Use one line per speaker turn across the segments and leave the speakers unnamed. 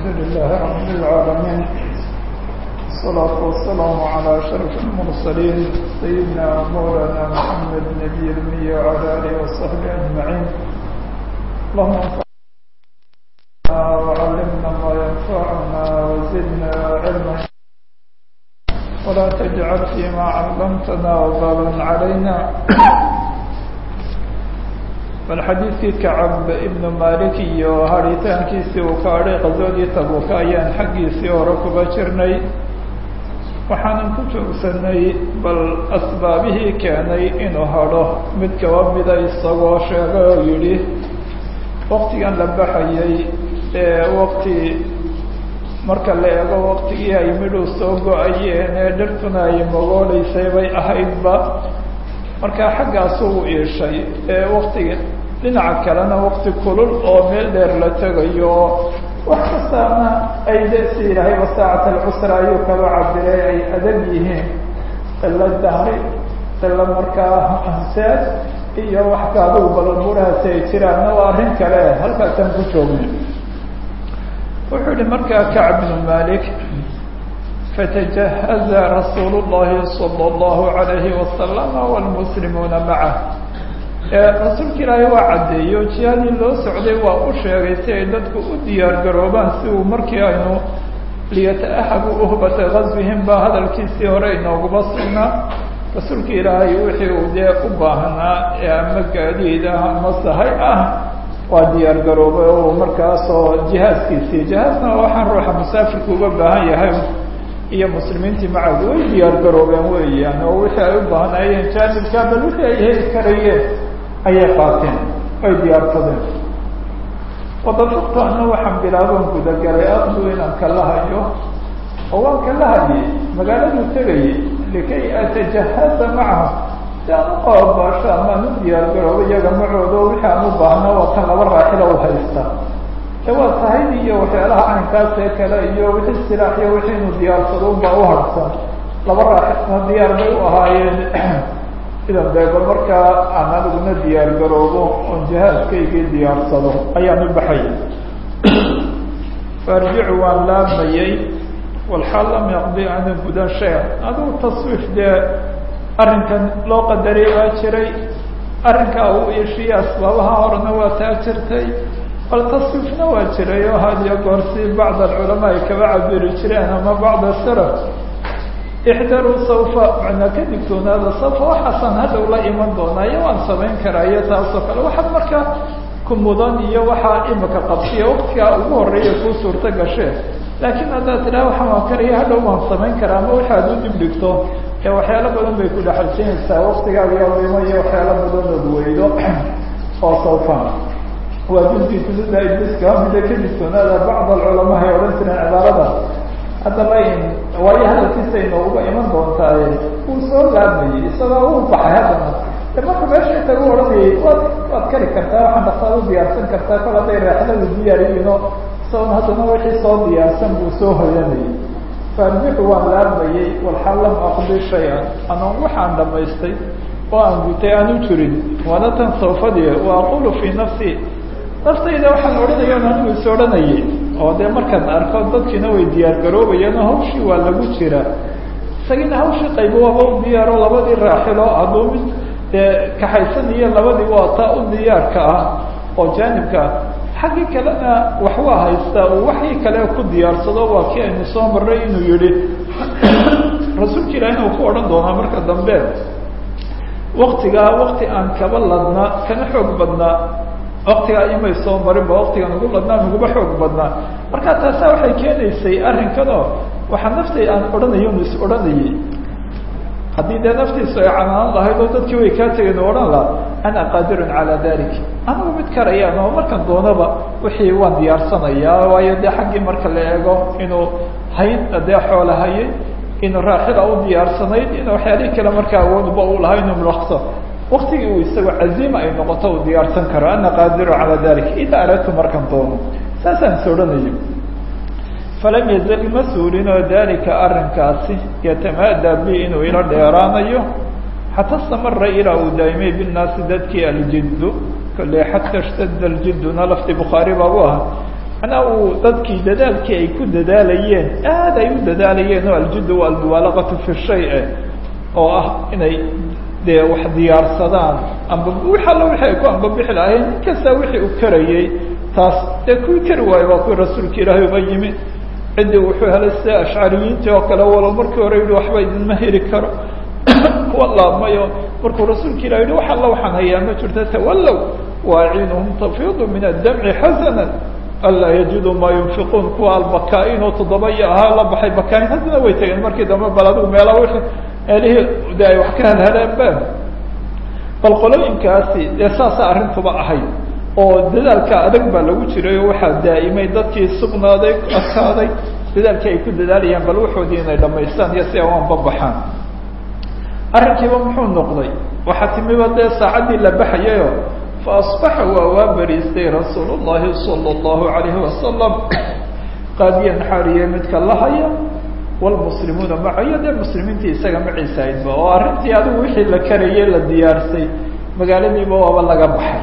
لله رب العالمين الصلاة والسلام على أشرف المرسلين سيدنا مولانا محمد نبي الأمي وعلى آله وصحبه أجمعين اللهم انفعنا وعلمنا ما ينفعنا وزدنا علما ولا تجعل فيما علمتنا وبالا علينا bal xadiidkii kacab ibnu malik iyo haritaankiisii uu ka adhay qaswadii tabuka ayaan xaggiisii hore kuga jirnay waxaanan ku joogsanay bal asbaabihii keenay inuu hadho mid kaba mida isagoo sheegay oo yidhi waktigan la baxayay ee wakti marka la eego waktigii ay midhuu soo go-ayeen ee dhirtuna ay mogooleysay bay ahaydba markaa xaggaasu u iishay ee waktiga dhinaca kalena wakti kulul oo meel dheer la tegayo wax kastaana ay desi ilahayba saacata alcusra ayuu kaba cabiray ay adag yihiin qilo dahri qilo markaa anseed iyo wax ka adugu balaburahaasi ay jiraanna waa arrin kale halkaasaan ku joogna wuxuu yihi markaa kacb bnu malik fatajahaza rasuulu llahi sala allahu alayhi wasalama wlmuslimuuna macah rasuulka ilaahay waa caddeeyo jihadii loo socday waa u sheegay si ay dadku u diyaar garoobaan si uu markii aynu liyata-ahabu uhbata gaswihim baa hadalkiisii hore inooguma sugnaa rasuulka ilaahay wixii uu dee u baahnaa ee ama gaadiid ah ama sahay ah waa diyaar garoobay oo markaasoo jihaaskiisii jihaasna waxaan ruuxa musaafirka uga baahan yahay iyo muslimiintii macadu way diyaar garoobeen weeyaan oo wixii ay u baahnaayeen jaanibka bal wixii ay heli karayeen ayay qaateen ay diyaarsadeen wadafaqtu ana waxaan bilaaban gudagalay aqdu inaan kala hayo oo waan kala hayay magaaladuu tegayay likay atajahaza macaha si aan u qababaasho amaan u diyaar garoobo iyaga macooda oo wixii aan u baahna waa kan laba raaxila u haysta ee waa sahaydi iyo waxyaalaha caynkaas ee kale iyo wixii silaax iyo wixii inu diyaarsado unbaa u harsan laba raaxilna diyaar bay u ahaayeen idan dee bal markaa aan aniguna diyaar garoobo oon jihaaskaygii diyaarsado ayaan u baxayay faarjicu waan laamayay walxaal lam yaqdi ana gudan shaya adigu taswiif dee arrinkan loo qadaray waa jiray arrinkaa uu iishiye asbaabaha horena waa taa jirtay bal taswiifna waa jiray oo had iyo goor si bacd alculamaa ay kaba cabiri jireen ama bacda salaf ixdaruu sawfa macnaa ka digtoonaada sawfa waxaasaan hadhow la iman doonaa iyo waan samayn karaa iyo taasoo kale waxaad markaa ku mudan iyo waxaa imika qabsiya waktigaa ugu horeeya kuu suurto gashee laakiin haddaad tidhaha waxaan waan karaya hadhow waan samayn karaa ama waxaad u dib dhigto ee waxyaalo badan bay ku dhexalsinaysaa waktigaaga limo iyo waxyaalo badanood weydo oo sawfan waa duntii tududa ibliska mida ka digtoonaada bacd alculamaa ay odhan jireen cibaarada haddaba waayo hadalkiisa inooguba iman doontaa wuu soo laamayey isagoo uu baxay haddana de marka meesha intagu odhanayay waad waad kari kartaa waxaan dhaktaad u diyaarsan kartaa kol hadday raaxiladu diyaariyino isagoon haddana wixii soo diyaarsan buu soo hoyanayay faarjixu waan laamayey walxaal lam aqdi shay-an anoon waxaan dhamaystay oo aan gutay aan u jirin waana tan sawfadii wa aqulu fii nafsi naftayda waxaan odhanayan anigu is odhanayay oo dee markaan arko dadkiina way diyaar garoobayaan oo hawshii waa lagu jira isagiina hawshii qaybo waaba u diyaaro labadii raaxilo hadduu mid dee kaxaysan iyo labadii waa taa u diyaarka ah oo jaanibka ah xaggii kalena wax waa haystaa uu waxii kale ku diyaarsado waa kii aynu soo marray inuu yihi rasuulka ilahina uu ku odhan doonaa marka dambe waktigaa wakti aan kaba ladnaa kana xoog badnaa waktigaa imay soo marinba waktigan ugu ladnaa uguba xoog badnaa marka taasa waxay keenaysay arrinkanoo waxaa naftay aan odhanayo unu is odhanayay haddii dee naftiisu ay canaan lahayd oo dadkii way kaa tegeen o odhan laha ana qaadirun calaa dalik anigu mid karayaan oo markan doonaba wixii waan diyaarsanayaa waayo dee xaggii marka la eego inuu hayn dee xoola hayay inuu raaxila u diyaarsanayd in waxyaalihii kale markaa awoodba u lahaa inuu mulaqso waktigii uu isagoo caziima ay noqoto uu diyaarsan karo ana qaadiru calaa dalik ida aradtu markan doono saasaan is odhanaya falam yazal ma suulinoo dalika arrinkaasi yatamaadaa bi inuu ila dheeraanayo xata stamara ilaa uu daa'imay binnaasi dadkii aljiddu kolley xata shtadda aljidduna lafti bukhaari baa u ahaa macnaa uu dadkii dadaalkii ay ku dadaalayeen aad ay u dadaalayeen oo aljiddu almubaalaqatu fi shay oo ah inay dee wax diyaarsadaan amba wix alla wixi ay ku ambabixi lahayn nin kasta wixii uu karayey taas dee kuwii kari waayo waa kuwii rasuulka ilaahay uba yimi ciddii wuxuu helay sida ashcariyiintii oo kale walo markii hore yihi waxba idinma heli karo kuwa laabmayo markuu rasuulka ilah yihi wax alla waxaan hayaa ma jirto tawallow waaciinuhum tafiidu min addamci xasanan anlaa yajiduu maa yunfiquun kuwa albakaain oo toddoba iyo ahaa la baxay bakaain haddana way tegeen markii dambe bal adigu meela wixii meelihii de ay wax ka helheleen ba bal qolooyinkaasi dee saasa arrintuba ahayd oo dadaalka adag baa lagu jiray oo waxaa daa'imay dadkii sugnaaday adkaaday dadaalkii ay ku dadaalayaan bal waxoodii inay dhamaystaan iyo si aan babaxaan arrinkiiba muxuu noqday waxaa timiba dee saacaddii la baxayayo fa asbaxa waa waa beriistay rasuul llahi sala allahu alayhi wasalam qaadiyan xaariye midka la haya wlmuslimuuna macayo dee muslimiintii isaga maciisa aydba oo arrintii adigu wixii la karayey la diyaarsay magaaladiiba waaba laga baxay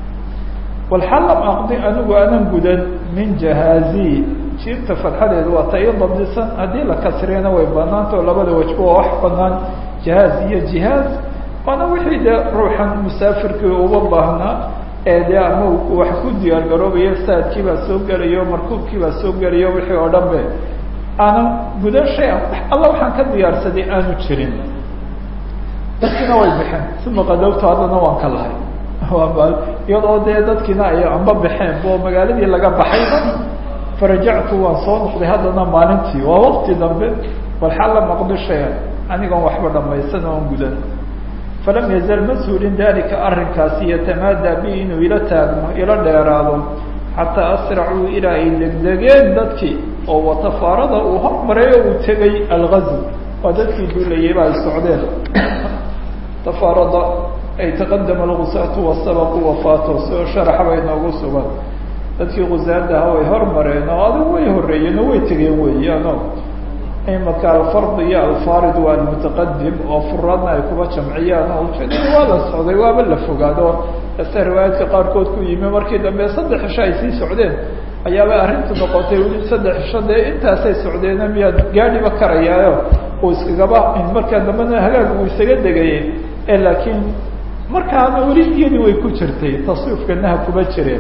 walxal lam aqdi anigu anan gudan min jahaazi jiibta fadxadeedu waa ta ii dabdisan haddii la kasriyana way banaanta oo labada wajba waa wax banaan jahaaz iyo jihaaz waana wixii dee ruuxan musaafirkii uba baahnaa ee dee ama wax ku diyaar garoobayo saadkii baa soo gelayo markuubkii baa soo gelayo wixii oo dhan be aanan gudan shay an alla waxaan ka diyaarsaday aanu jirin dadkiina way baxeen uma qadowtu haddana waan ka lahay iyadoo dee dadkiina ay amba baxeen oo magaaladii laga baxayba farajactu waan soo noqday haddana maalintii waa waqti dambe bal xalla maqdi shaya anigoon waxba dhamaysan oon gudan falam yazal ma suulin dalika arrinkaasi yatamaadaa bi inuu ila taagmo ila dheeraado xataa asracuu ilaa ay degdegeen dadkii oo watafaarada uu hormaray oo uu tegay algazw waa dadkii duulayay ba ay socdeen tafaarada ay taqadama algusaatu wasabaqu wafaato sio sharaxa bay noogu sugan dadkii gusaadaha way hormareen oo adigu way horeeyeen oo way tegeen weeyaano imaka alfard iyo alfarid waa almutaqadim oo furaadna ay kuba jamciyaan oo ujeedada waa la socday waaba la fogaado ase riwaayaadka qaarkood ku yimi markii dambe saddex cisho ay sii socdeen ayaaba arrintu noqotay weli saddex cisho dee intaasay socdeena miyaad gaadhiba karayaayo uu iskagaba markaa dambena hagaag uu isaga degayay e laakiin markaana weli iyadii way ku jirtay taswiifkanaha kuma jireen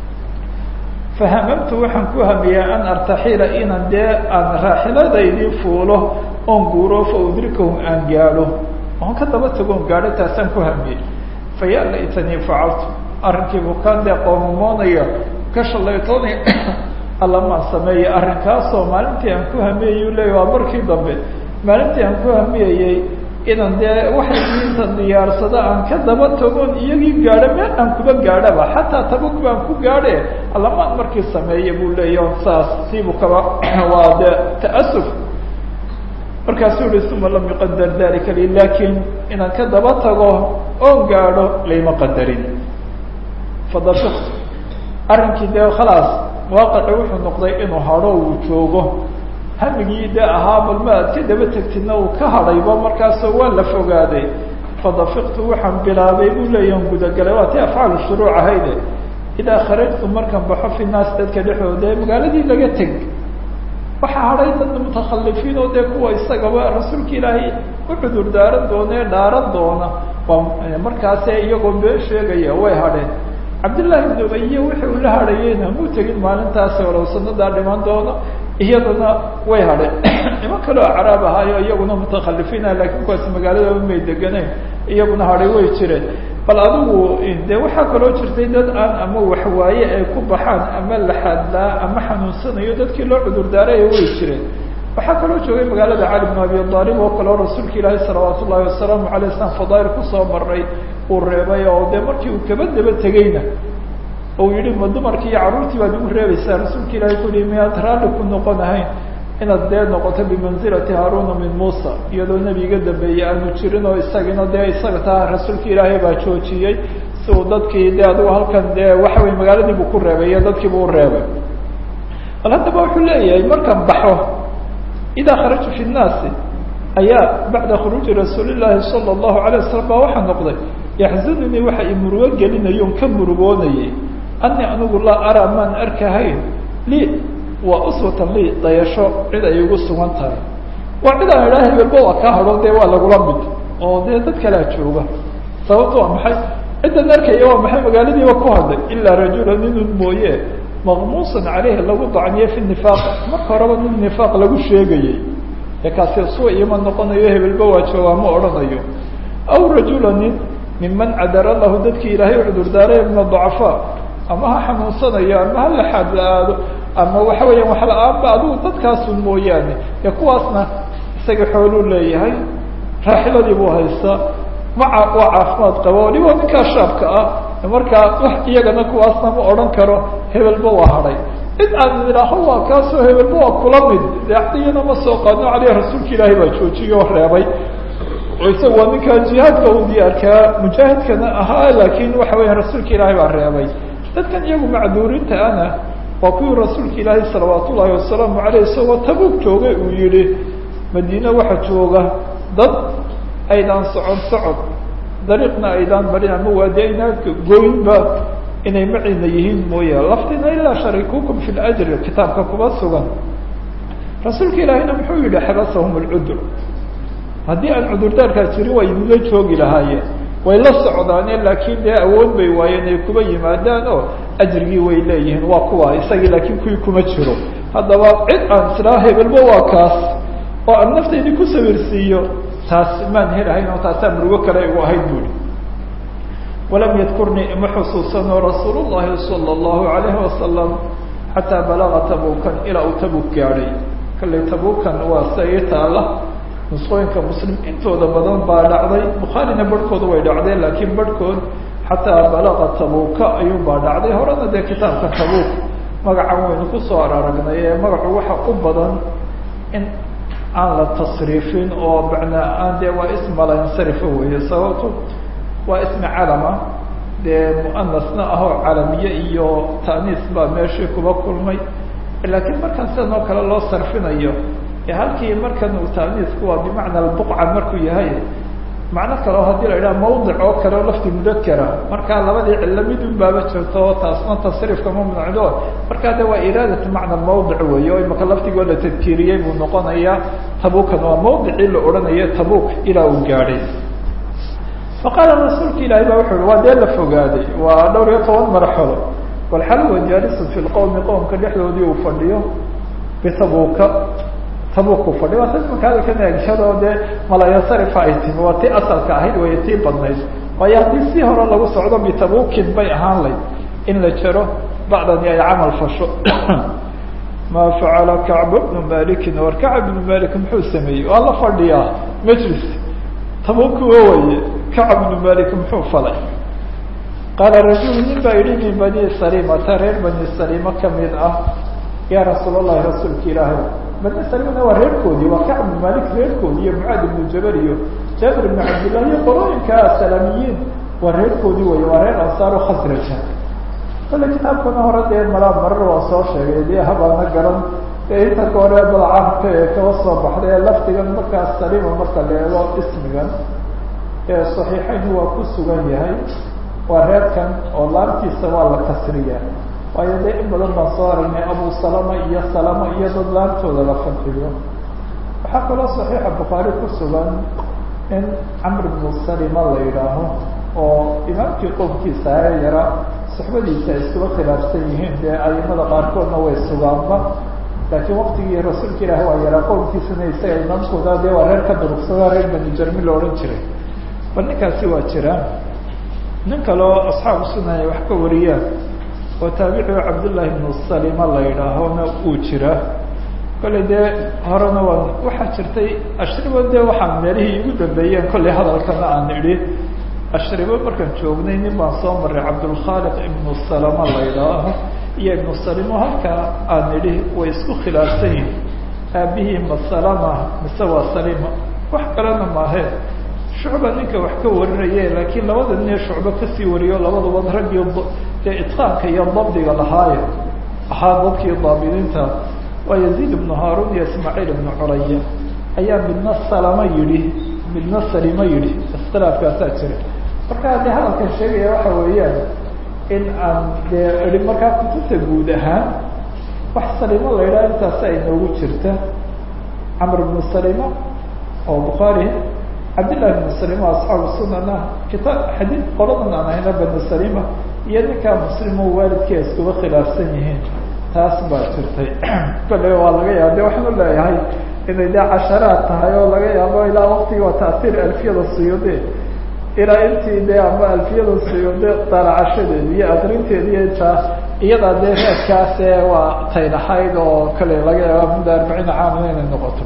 fahamamtu waxaan ku hamiyaa an artaxila inan dee aan raaxiladaydii fuulo oon guuro fa udrikahum aan gaadho oon ka daba tagoon gaadho taasaan ku hamiyey faya laytanii facaltu arrinkii bukaan dee qoomamoonaya ka shalaytoonaya allamaan sameeyey arrinkaasoo maalintii aan ku hamiyayuu leeya waa markii dambe maalintii aan ku hamiyayey inan dee waxaygiinta diyaarsada aan ka daba tagoon iyagii gaadho meel aan kuba gaadhaba xataa tabug baan ku gaadhe allamaan markii sameeya buu leeya saas siibu kaba waa de ta'asuf markaasuu yihi uma lam yuqadar dalika li lakin inaan ka daba tago oon gaadho layma qadarin fadafiqtu arrinkii dee khalaas waaqaci wuxuu noqday inuu hadho uu joogo hamigii de ahaa bal ma aad ka daba tegtidna uu ka hadhayba markaasoo waa la fogaaday fadafiqtu waxaan bilaabay buu leeya on gudagalay waa ti afcaalu shuruuc ahayde idaa kharajtu markaan baxo fi naas dadka dhexdooda ee magaaladii laga teg waxaa hadhay dad mutakhalifiin oo dee kuwa isagaba rasuulka ilaahay u cudur daaran doona ee dhaaran doona waa markaase iyagoo been sheegaya way hadheen cabdillaahi ibn ubaye wixii uu la hadhayeyna muu tegin maalintaasi olow sanadaa dhiman doono iyadana way hadheen niman kaleo caraab ahaayo iyaguna mutakhalifiina lakiin kuwaasi magaaladaba may deganeen iyaguna hadhay way jireen bal adigu de waxaa kaloo jirtay dad aan ama waxwaaye ay ku baxaan ama laxadlaa ama xanuunsanayo dadkii loo cudur daaraya way jireen waxaa kaloo joogay magaalada cali bn abi aalib oo kaleo rasuulka ilaahi salawaat ullahi wasalaamu alay slam fadaail kusoo maray uu reebay oo dee markii uu kaba daba tegeyna u yihi ma dumarkii iyo carruurtii baad igu reebaysaa rasuulka ilahi ku yihi miyaad raalli ku noqon ahayn inaad dee noqoto bimanzilati haaruna min muusa iyadoo nebiga dambeeyey aanu jirin oo isagina dee isaga taa rasuulka ilaahay baa joojiyey si uu dadkii de adigu halkan dee waxa wey magaaladii buu ku reebay iyo dadkiibu u reebay bal haddaba wuxuu leeyahay markaan baxo idaa kharajtu fi nnaasi ayaa bacda khuruuji rasuuli llaahi sala allahu alay wasalam baa waxaa noqday yaxzununii waxa i murugo gelinayo on ka murugoonayay ani anigu laa araa maan arkahayn lii waa uswatan lii dayasho cid ay igu sugan tahay waa cid aan idhaha hebelba waa kaa hadho dee waa lagula mid oo dee dad kalea jooga sababto waa maxay ciddan arkaya waa maxay magaaladiiba ku hadlay ilaa rajula ninun mooye maqmuusan caleyhi lagu dacniye fi nifaaq marka horeba nin nifaaq lagu sheegayey ee kaasi suu ima noqonayo hebelba waa joogaa ma odhanayo aw rajula nin miman cadara lahu dadkii ilaahay cudurdaaray min adacafaa ama ha xanuunsanayo ama ha la xaad-aado ama waxa weeyaan wax la-aanba adigu dadkaasun mooyaane ee kuwaasna isaga xooluu leeyahay raaxiladii buu haystaa maca waa caafimaad qaba waliba ninkaa shaabka ah markaa wax iyagana kuwaasna ma odhan karo hebelba waa hadhay cid aan idhaaho waa kaasoo hebelba waa kula mid dee cadiyana ma soo qaadno caleyh rasuulka ilaahay baa joojiyey oo reebay oo isaga waa ninkaa jihaadka u diyaarkaa mujaahidkana ahaa laakiin waxa weya rasuulka ilaahay baa reebay dadkan iyagu macduurinta ana waa kuwii rasuulka ilaahay salawaat ullaahi wasalaamu caleyh isagoo tabuug joogay uu yihi madiine waxa jooga dad aydaan socon socod dariiqna aydaan marin ama waadi aynaan goynba inay maciina yihiin mooya laftina ilaa sharikukum fi ljri kitaabka kuma sugan rasuulka ilaahayna muxuu yihi xabasahum lcudur haddii aan cudurdaarkaa jirin way idinla joogi lahaayeen way la socdaane laakiin dee awood bay waayeen ay kuba yimaadaan oo ajrigii way leeyihiin waa kuwa isagii laakiin kuwii kuma jiro haddaba cid aan islaa hebelba waa kaas oo aan naftaydi ku sawirsiiyo taas maan helahayn oo taasaa murugo kale igu ahayd buuri walam yadkurnii ima xusuusano rasuul llahi sala allahu alayhi wasalam xataa balaga tabukan ilaa uu tabuk gaadhay kallay tabukan waa sia ii taala nusqooyinka muslim intooda badan baa dhacday bukhaarina barhkooda way dhacdeen laakiin barhkood xataa balaga tabuka ayuun baa dhacday horena dee kitaabka tabuk magacan waynu kusoo araragnay ee magacu waxa u badan in aan la tasriifin oo macnaa aan dee waa ismala insarifa weeye sababto waa ismi calama dee muanasna ah oo calamiye iyo ta'niis baa meeshii kuba kulmay laakiin markaan sidan oo kale loo sarfinayo ee halkii markan uu ta'niisku waa bimacna albuqca markuu yahay macno kale oo haddii la idhaha mawdic oo kale oo lafti mudakera markaa labadii cillo mid un baaba jirto oo taasna tasriifka ma mnacdo markaa de waa iraadatu macna mawdic weeye oo imaka laftigoo la tadkiiriyey buu noqonayaa tabukan waa mawdicii la odhanayo tabuk ilaa uu gaadhay faqaala rasuulka ilaahi ba wuxu uhi waa dee la fogaaday waa dhowr iyo toban marxalo walxal wa jaalisun fi lqowmi qowmka dhexdoodii uu fadhiyo bitabuka tabuk uu fadhiyo waa ta imaka hadalkan eegshadoo dee malayasarifa ay timi waa tii asalka ahayd way tii badnayd waayo haddii si hore lagu socdo bitabukin bay ahaan layd in la jaro bacdani ay camal fasho ma facala kacb bnu malikin war kacb bnu malik muxuu sameeyey waa la fadhiyaa majlis tabuku waye kacb bnu malik muxuu falay qaala rajulu nin baa yihi min bani salimata reer bani salima kamid ah ya rasuul allahi rasuulka ilaahay bani salimana waa reerkoodii waa kacb bnu malik reerkoodii iyo mucaad ibnu jabal iyo jaabir ibnu cabdillah iyo qolooyinka salamiyiin waa reerkoodii wey waa reer ansaaro khasraja kale kitaabkana hore dee malaa marar waa soo sheegay dee habaana garan ee inta ka hore balcaamka ee kaba soo baxday ee laftigan markaas salima marka la eego ismigan ee saxiixayn waa ku sugan yahay waa reerkan oo laantiisa waa la kasriya waayo dee in badan baan soo aragnay abu salama iyo salama iyo dad laantooda la fadxiyo waxaa kaloo saxiixa bukhaari ku sugan in camr bnu salima la yidhaaho oo imaamkii qowmkiisa ee yara suxbadiisa ay iskuba khilaafsan yihiin dee aimada qaarkoodna way sugaanba laakiin waktigii rasuulka ilaahi waa yaraa qowmkiisana isaga imaamkooda dee waa reer ka durugsada reer bani jarmi la odhan jiray bal ninkaasi waa jira nin kaleo asxaabu sunan ay wax ka wariyaan oo taabiciu cabdullaahi ibnu salima la yidhaahona uu jira kollay dee horena waa waxaa jirtay ashribo dee waxaan meelihii igu dambeeyeen kollay hadalkana aan idhi ashribo markaan joognay nin baan soo maray cabdulkhaaliq ibnu salama la yidhaaho iyo ibnu salimo halkaa aan idhi way isku khilaafsan yihin aabihii ma salama mise waa salima wax kalena maahee shucba ninka wax ka warinaye laakiin labada nin ee shucbo kasii wariyo labaduba raggii dee itqaanka iyo dabdiga lahaaye ahaa dadkii daabidinta waa yaziid ibnu haarun iyo ismaaciil ibnu curaya ayaa midna salama yidhi midna salima yidhi iskhilaafkaasaa jira marka haddii hadalkan sheegaya waxa weeyaan in aan dee ii markaa kutubta guud ahaan wax salimo la yidhaha intaas ay noogu jirta camr bnu salima oo bukhaari cabdillahi bnu salima asxaabu sunana kitaab xadiid qoladan aan ahayna banu salima iyo ninkaa muslimo waalidkii ay iskuba khilaafsan yihiin taas baa jirtay kale waa laga yaaba de waxaan u leeyahay inay dee casharaad tahay oo laga yaabo ilaa waktigii waa taasiir alfiyada suyuude ilaa intii dee ama alfiyada suyuude daalacashadeedi iyo akrinteedi iyo intaa iyadaa dee reedkaase waa taylahayd oo kale laga yaaba mudda arbaciina caamina inay noqoto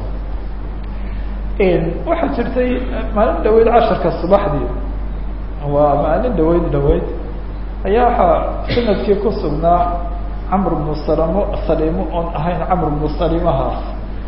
waxaa jirtay maalin dhaweyd casharka subaxdii waa maalin dhaweyd dhaweyd ayaa waxaa sanadkii ku sugnaa camr bnu salamo salimo oon ahayn camr bnu salimahaas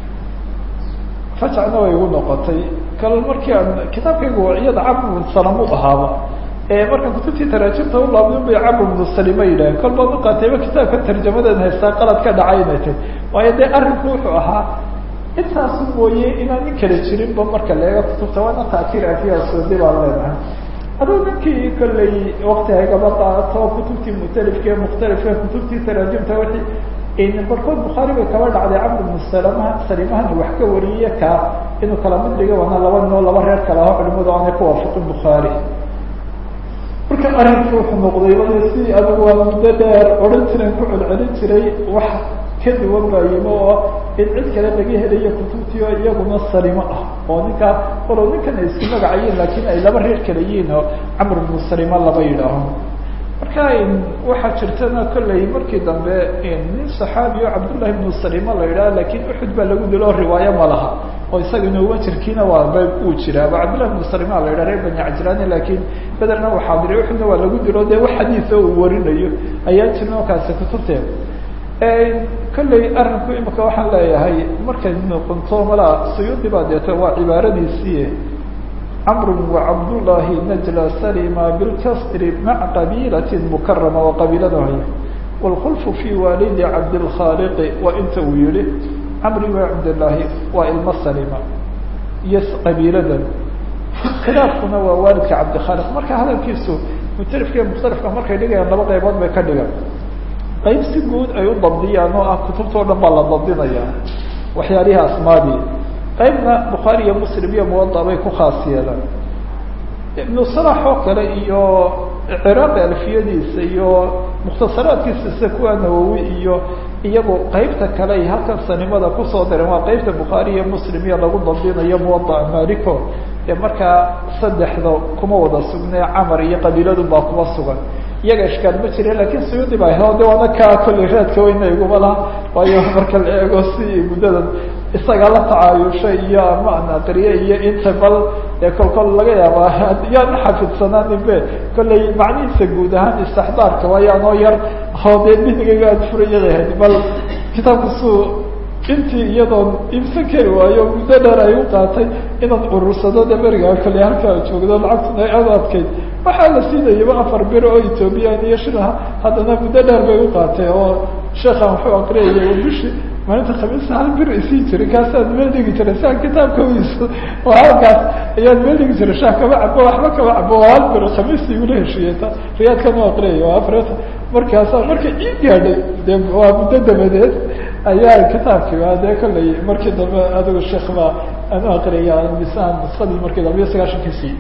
fajacna way igu noqotay kal markii aan kitaabkaygu iyada camr bnu salamo ahaaba markaan kutubtii taraajimta u laabdin bay camr bnu salima yidhaaheen kol baan uqaatayba kitaabka tarjamadeed haystaa qalad ka dhacay inay tay waayo dee arrinku wuxuu ahaa intaasu mooye inaan nin kala jirinba marka leega kutubta waana taakir afiyasoodi baan leenahay aduu ninkii kollay wakti haygaba qaato kutubtii mutalifka mukhtalifka kutubtii taraajimta wixii barkood bukhaari bay kaba dhacday camr bnu salamaha salimahana wax ka wariye kaa inuu kala mid dhiga waana laba noo laba reer kale aho culimadu aanay ku waafaqin bukhaari marka arrinku wuxuu noqday wada si adigu waa muddo dheer odhan jiren ku celcelin jiray wax ka duwan baa yimo oo in cid kale laga helayo kutubtii oo iyaguna salimo ah oo ninkaa walow ninkan ay isku magacayiin laakiin ay laba reer kale yihiin oo camr bnu salima laba yidhaaho marka waxaa jirtana kollay markii dambe nin saxaabi o cabdullahi bnu salima la yidhaha lakin uxud baa lagu dilo riwaayo ma laha oo isaga inuuba jirkiina waa ba uu jiraaba cabdullahi bnu salima la yidhaha reer bani cajlaani lakin bederna waa xaadiriy uxudna waa lagu dilo dee wax xadiisa uu warinayo ayaa jirin oo kaasi kutubteeda kollay arrinku imika waxaan leeyahay markay noqonto mala suyuudi baa deeta waa cibaaradiisii camru wacabdullahi najla salima bilkasri maca qabiilati mukarama waa qabiilada haya wاlkhulfu fi waalidi cabdilkhaaliqi waa inta uu yihi camri wa cabdillaahi waa ilmo salima iyo qabiiladan khilaafkuna waa waalidka cabdikhaaliq marka hadalkiisu mutalifka iyo mukhtalifka markay dhigayaan laba qaybood bay ka dhigan qayb si guud ay u dabdiyaan oo ah kutubtao dhan baa la dabdinaya waxyaalihii asmaadii qaybna bukhaari iyo muslim iyo muwada bay ku khaas yeelaan ibnu salax oo kale iyo ciraaqi alfiyadiisa iyo mukhtasaraadkiisa sida kuwa nawowi iyo iyagu qaybta kale ay halkan sanimada kusoo direen waa qaybta bukhaari iyo muslim iyo lagu dabdinayo muwada maliko ee markaa saddexda kuma wada sugnee camar iyo qabiiladun baa kuma sugan iyaga ishkaal ma jire lakin suyuudi baa helo de waana kaa kollay raadka weyna iguma laha waayo marka la eego si muddadan isaga la tacaayushay iyo ama an aqriye iyo inta bal ee kol kol laga yaaba yaan xafidsanaanin be kollay macnihiisa guud ahaan istixdaarka waayo anoo yar oo dee binigaga aad furayadahayd bal kitaabka suu intii iyadoon iibsan kari waayo muddo dheer ay u qaatay inaan urursado de berigaa kollay halkaa joogdo lacagtuna aad u adkayd waxaa la siinayaba afar bir oo ethoobiyan iyo shilaha haddana muddo dheer bay u qaatay oo sheekhan wuxuu akriyaya bishi maalinta khamiista hal bir isii jiray kaasaan meel dhigi jiray siaan kitaabka uiso oo halkaas ayaan meel dhigi jiray shaah kama cabo waxba kama cabo oo hal bir khamiista igula heshiiyata riyaadkan u akriyaya waa afreta markaasaa marka ii gaadhay de waa muddo dabadeed ayaa kitaabkii waa dee kollay markii dambe adigu sheekh baa aan u akriyaya misaan nuskadii markii dambe iyo sagaashankiisii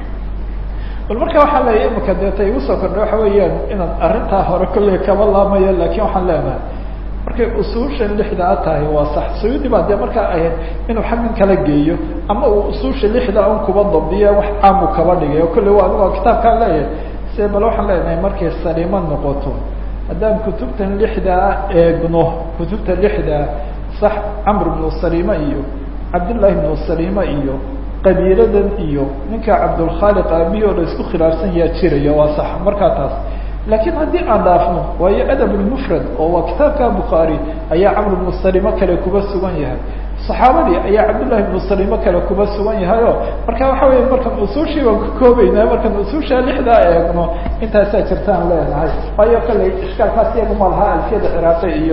bal marka waxaan leeyahay imika deeta igu soo kordha waxa weeyaan inaan arrintaa hore kolley kaba laamayo lakin waxaan leenahay markay usuushan lixdaa tahay waa sax suyuudi baa dee markaa ahayd inuu xaggan kala geeyo ama uu usuusha lixdaa un kuba dabdiya wax caamu kaba dhigay oo kolley waa anigo kitaabkaan leeyahay se bal waxaan leenahay markay saliimo noqoto haddaan kutubtan lixdaa eegno kutubta lixdaa sax camr bnu salima iyo cabdullaahi bnu salima iyo qabiiladan iyo ninka cabdulkhaaliq aabihi oo la isku khilaafsan yaa jiraya waa sax markaa taas laakiin haddii aan dhaafno waayo adab lmufrad oo waa kitaabka bukhaari ayaa camr bnu salimo kale kuba sugan yahay saxaabadii ayaa cabdullahi bnu salimo kale kuba sugan yahay o marka waxa weya markaan usuushii baan ka koobeynaa markaan usuusha lixdaa eegno intaasaa jirtaan leenahay waayo kalley ishkaalkaas iyagu ma laha alfiyada ciraaqi iyo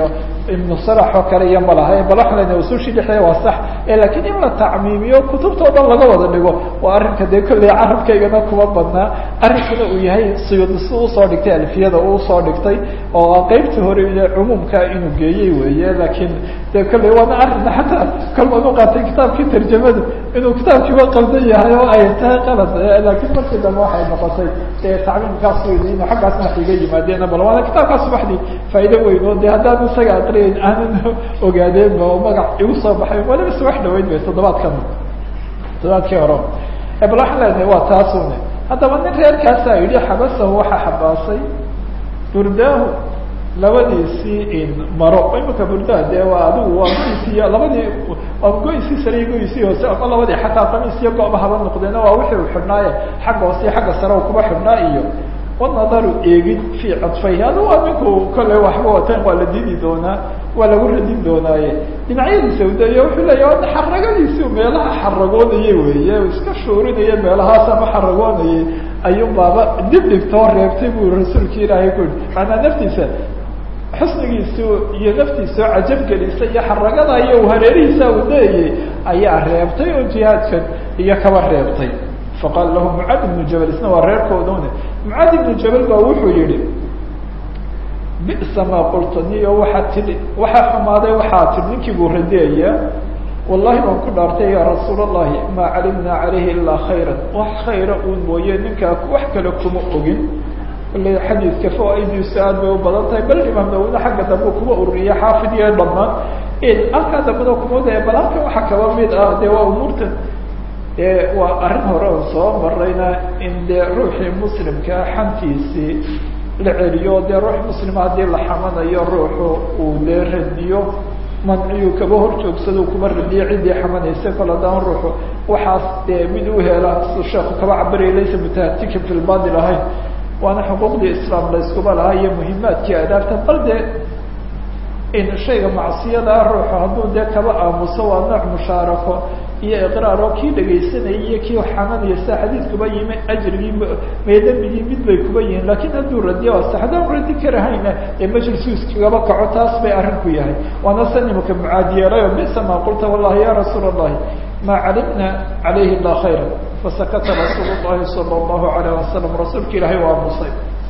ibnu salax oo kale iyo malaha bal waxaan lena usushi dhexdeeda waa sax lakiin in la tacmiimiyo kutubta o dhan laga wada dhigo waa arrinka dee kolley carabkaygana kuma badnaa arrinkuna uu yahay suyuudi si usoo dhigtay alfiyada uu usoo dhigtay oo qeybta hore cumuumka inuu geeyey weeye lakiin dee kolley waana arrin xataa kolban u qaatay kitaabkii tarjamadu inuu kitaabkiiba qaldan yahay oo ay tahay qalad lakiin markii dambe waxay noqotay dee tacmiimkaas weydi inu xaggaasna wax iga yimaadeen bal waana kitaabkaas subaxdii faa'ido weyn oo de haddaan isaga aqriyayn aanan ogaadeenba oo magac igu soo baxay waliba subax dhaweyn bay toddobaadkan toddobaadkii hore bal waxaan leenahay waa taasune haddaba nin reerkaasa yidhi xabasahu waxaa xabaasay burdaahu labadiisii maro imika burdaha dee waa adigu waa goysiiy labadii waa goysii sare iyo goysii hoose ama labadii xataa qamiis iyo go-ba haba noqdeena waa wixii u xidhnaaye xagga hoose iyo xagga sare kuba xidhnaa iyo wanadaru eegid fii cadfayhi adu waa ninku kolley waxba watan waa la didi doonaa waa lagu radin doonaaye dhinacyadiisa udayo wuxuu leeya waa xaragadiisi meelaha xaragoonaya weeye iska shuurinaya meelahaas ama xaragoonayay ayuun baaba dib dhigtoo reebtay buu rasuulka ilaahay ku yihi maanaa naftiisa xusnigiisu iyo naftiisao cajab gelisa iyo xaragada iyo hareerihiisa udayayay ayaa reebtay oo jihaadkan iyo kaba reebtay faqaala lahu mucaad ibnu jabal isna waa reerkoodune mucaad ibnu jabal ba wuxuu yihi bisa maa qulta niyo waxaa tidhi waxaa xumaaday waxaa tidhi ninkii buu radiyaya wallahi baan ku dhaartay ya rasuul allahi maa calimnaa calayhi ilaa khayra wax khayra uun mooye ninkaa wax kale kuma ogin le xadiidka fawaidiisu aad bay u badan tahay bal imaam nawina xagga dambe kuma ururiya xaafid iyo dhamaan halkaa dambena kuma daya bal halkan waxaa kaba mid ah de waa umuurtan waa arrin hore oo soo marayna in dee ruuxii muslimkaa xantiisii la celiyo dee ruux muslima haddii la xamanayo ruuxu uu dee radiyo manciyu kaba hor joogsado kuma radiyo ciddii xamanaysa kol haddaan ruuxu waxaas dee mid u hela su sheeku kaba cabariya laysa mutahatikan fi lbaadil ahayn waana xuquuqdii islaam la iskuba lahaa iyo muhimaadkii adaabta bal dee in shayga macsiyada ruuxu hadduu dee kaba aamuso waa nooc mushaarako iyo iqraaro kii dhegaysanayay iyo kii xamanaya sida xadiidkuba yimi ajrigii meedambigii mid bay kuba yihiin lakin hadduu radiyo ase haddaan radi karahayna ee majlisu iskagaba kaco taas bay arrinku yahay waana san imaka mucaadiyeelayo bisa maa qulta wallahi ya rasuul allahi maa calimna calayhi ila khayra fasakata rasuul llahi sala allahu alayh wasalam rasuulka ilaahay u aamusay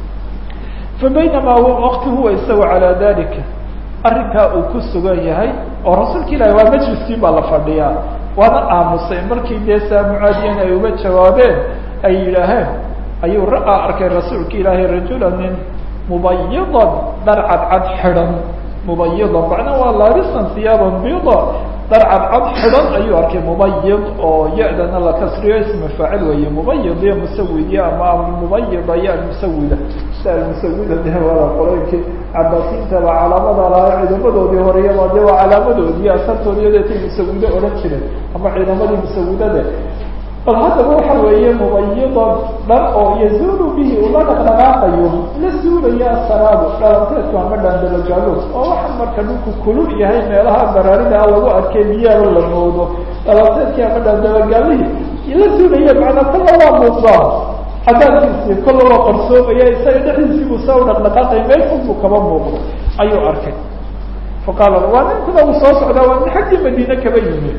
fabaynamaa waqti huwa isaga calaa dalika arrinkaa uu ku sugan yahay oo rasuulka ilahi waa majliskii baa la fadhiyaa waana aamusay markii dee saa mucaadiyan ay uga jawaabeen ay yidhaaheen ayuu ra-a arkay rasuulka ilaahay rajula nin mubayidan dhar cadcad xidhan mubayidan macnaa waa laarisan hiyaaban bida dhar cadcad xidhan ayuu arkay mubayid oo ya-dana la kasriyo isma faacil weeye mubayid iyo musawid iyo ama almubayida iyo almusawida si almusawida de waa qolooyinkii cabaasiintaba calaamada lahaa ciidamadoodii horeyaba de waa calaamadoodii asartoodii deetay musawide odhan jireen ama ciidamadii musawidade bal haddaba waxa weeye mubayidan dhar oo yazulu bihi ula dhaqdhaqaaqayo la suulaya asaraabu dhalanteedku ama dhaandalagaalo oo waxa marka dhulku kulul yahay meelaha baraarida lagu arkay biyaaba la moodo dhalanteedkii ama dhaandalagaalihii la suulaya macnaa kolla waa muuqdaa cadaabkiisii kolla waa qarsoomaya isaga dhexdiisiibuu saa u dhaqdhaqaaqay meel fog buu kaba muuqdo ayuu arkay faqaala waa ninkuna uu soo socdaa waa nin xaggii madiine kaba yimi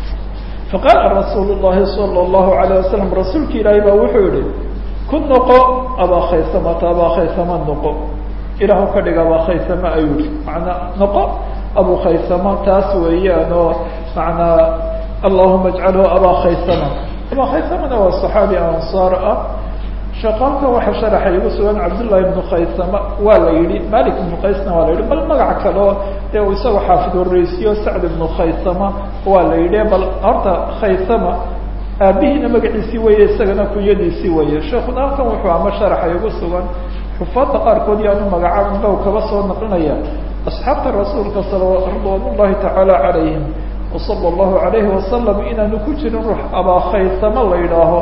faqaala rasuul llahi sala allahu alayh wasalam rasuulka ilaahay baa wuxuu yihi ku noqo abaa khaysamata abaa khaysama noqo ilaahu ka dhig abaa khaysama ayuu yihi macnaa noqo abu khaysama taas weeyaan oo macnaa allahuma ajcalhu abaa khaysama abaa khaysamana waa saxaabi ansaar ah shaqaalka waxa sharaxa igu sugan cabdullahi ibnu khaysama waa la yihi malik ibnu qaysna waa la yihi bal magac kaleo dee uu isaga xaafid horeysiyo sacd ibnu khaysama waa la yidhi bal horta khaysama aabihiina magaciisii weeye isagana kunyadiisii weeye sheekuna halkan wuxuu ama sharaxa igu sugan xufaadda qaarkood yaanu magacaabin ba kaba soo naqlinaya asxaabta rasuulka ridwan ullahi tacaala calayhim wasala allahu alayhi wasalam inaanu ku jirin ruux abaa khaysama la yidhaaho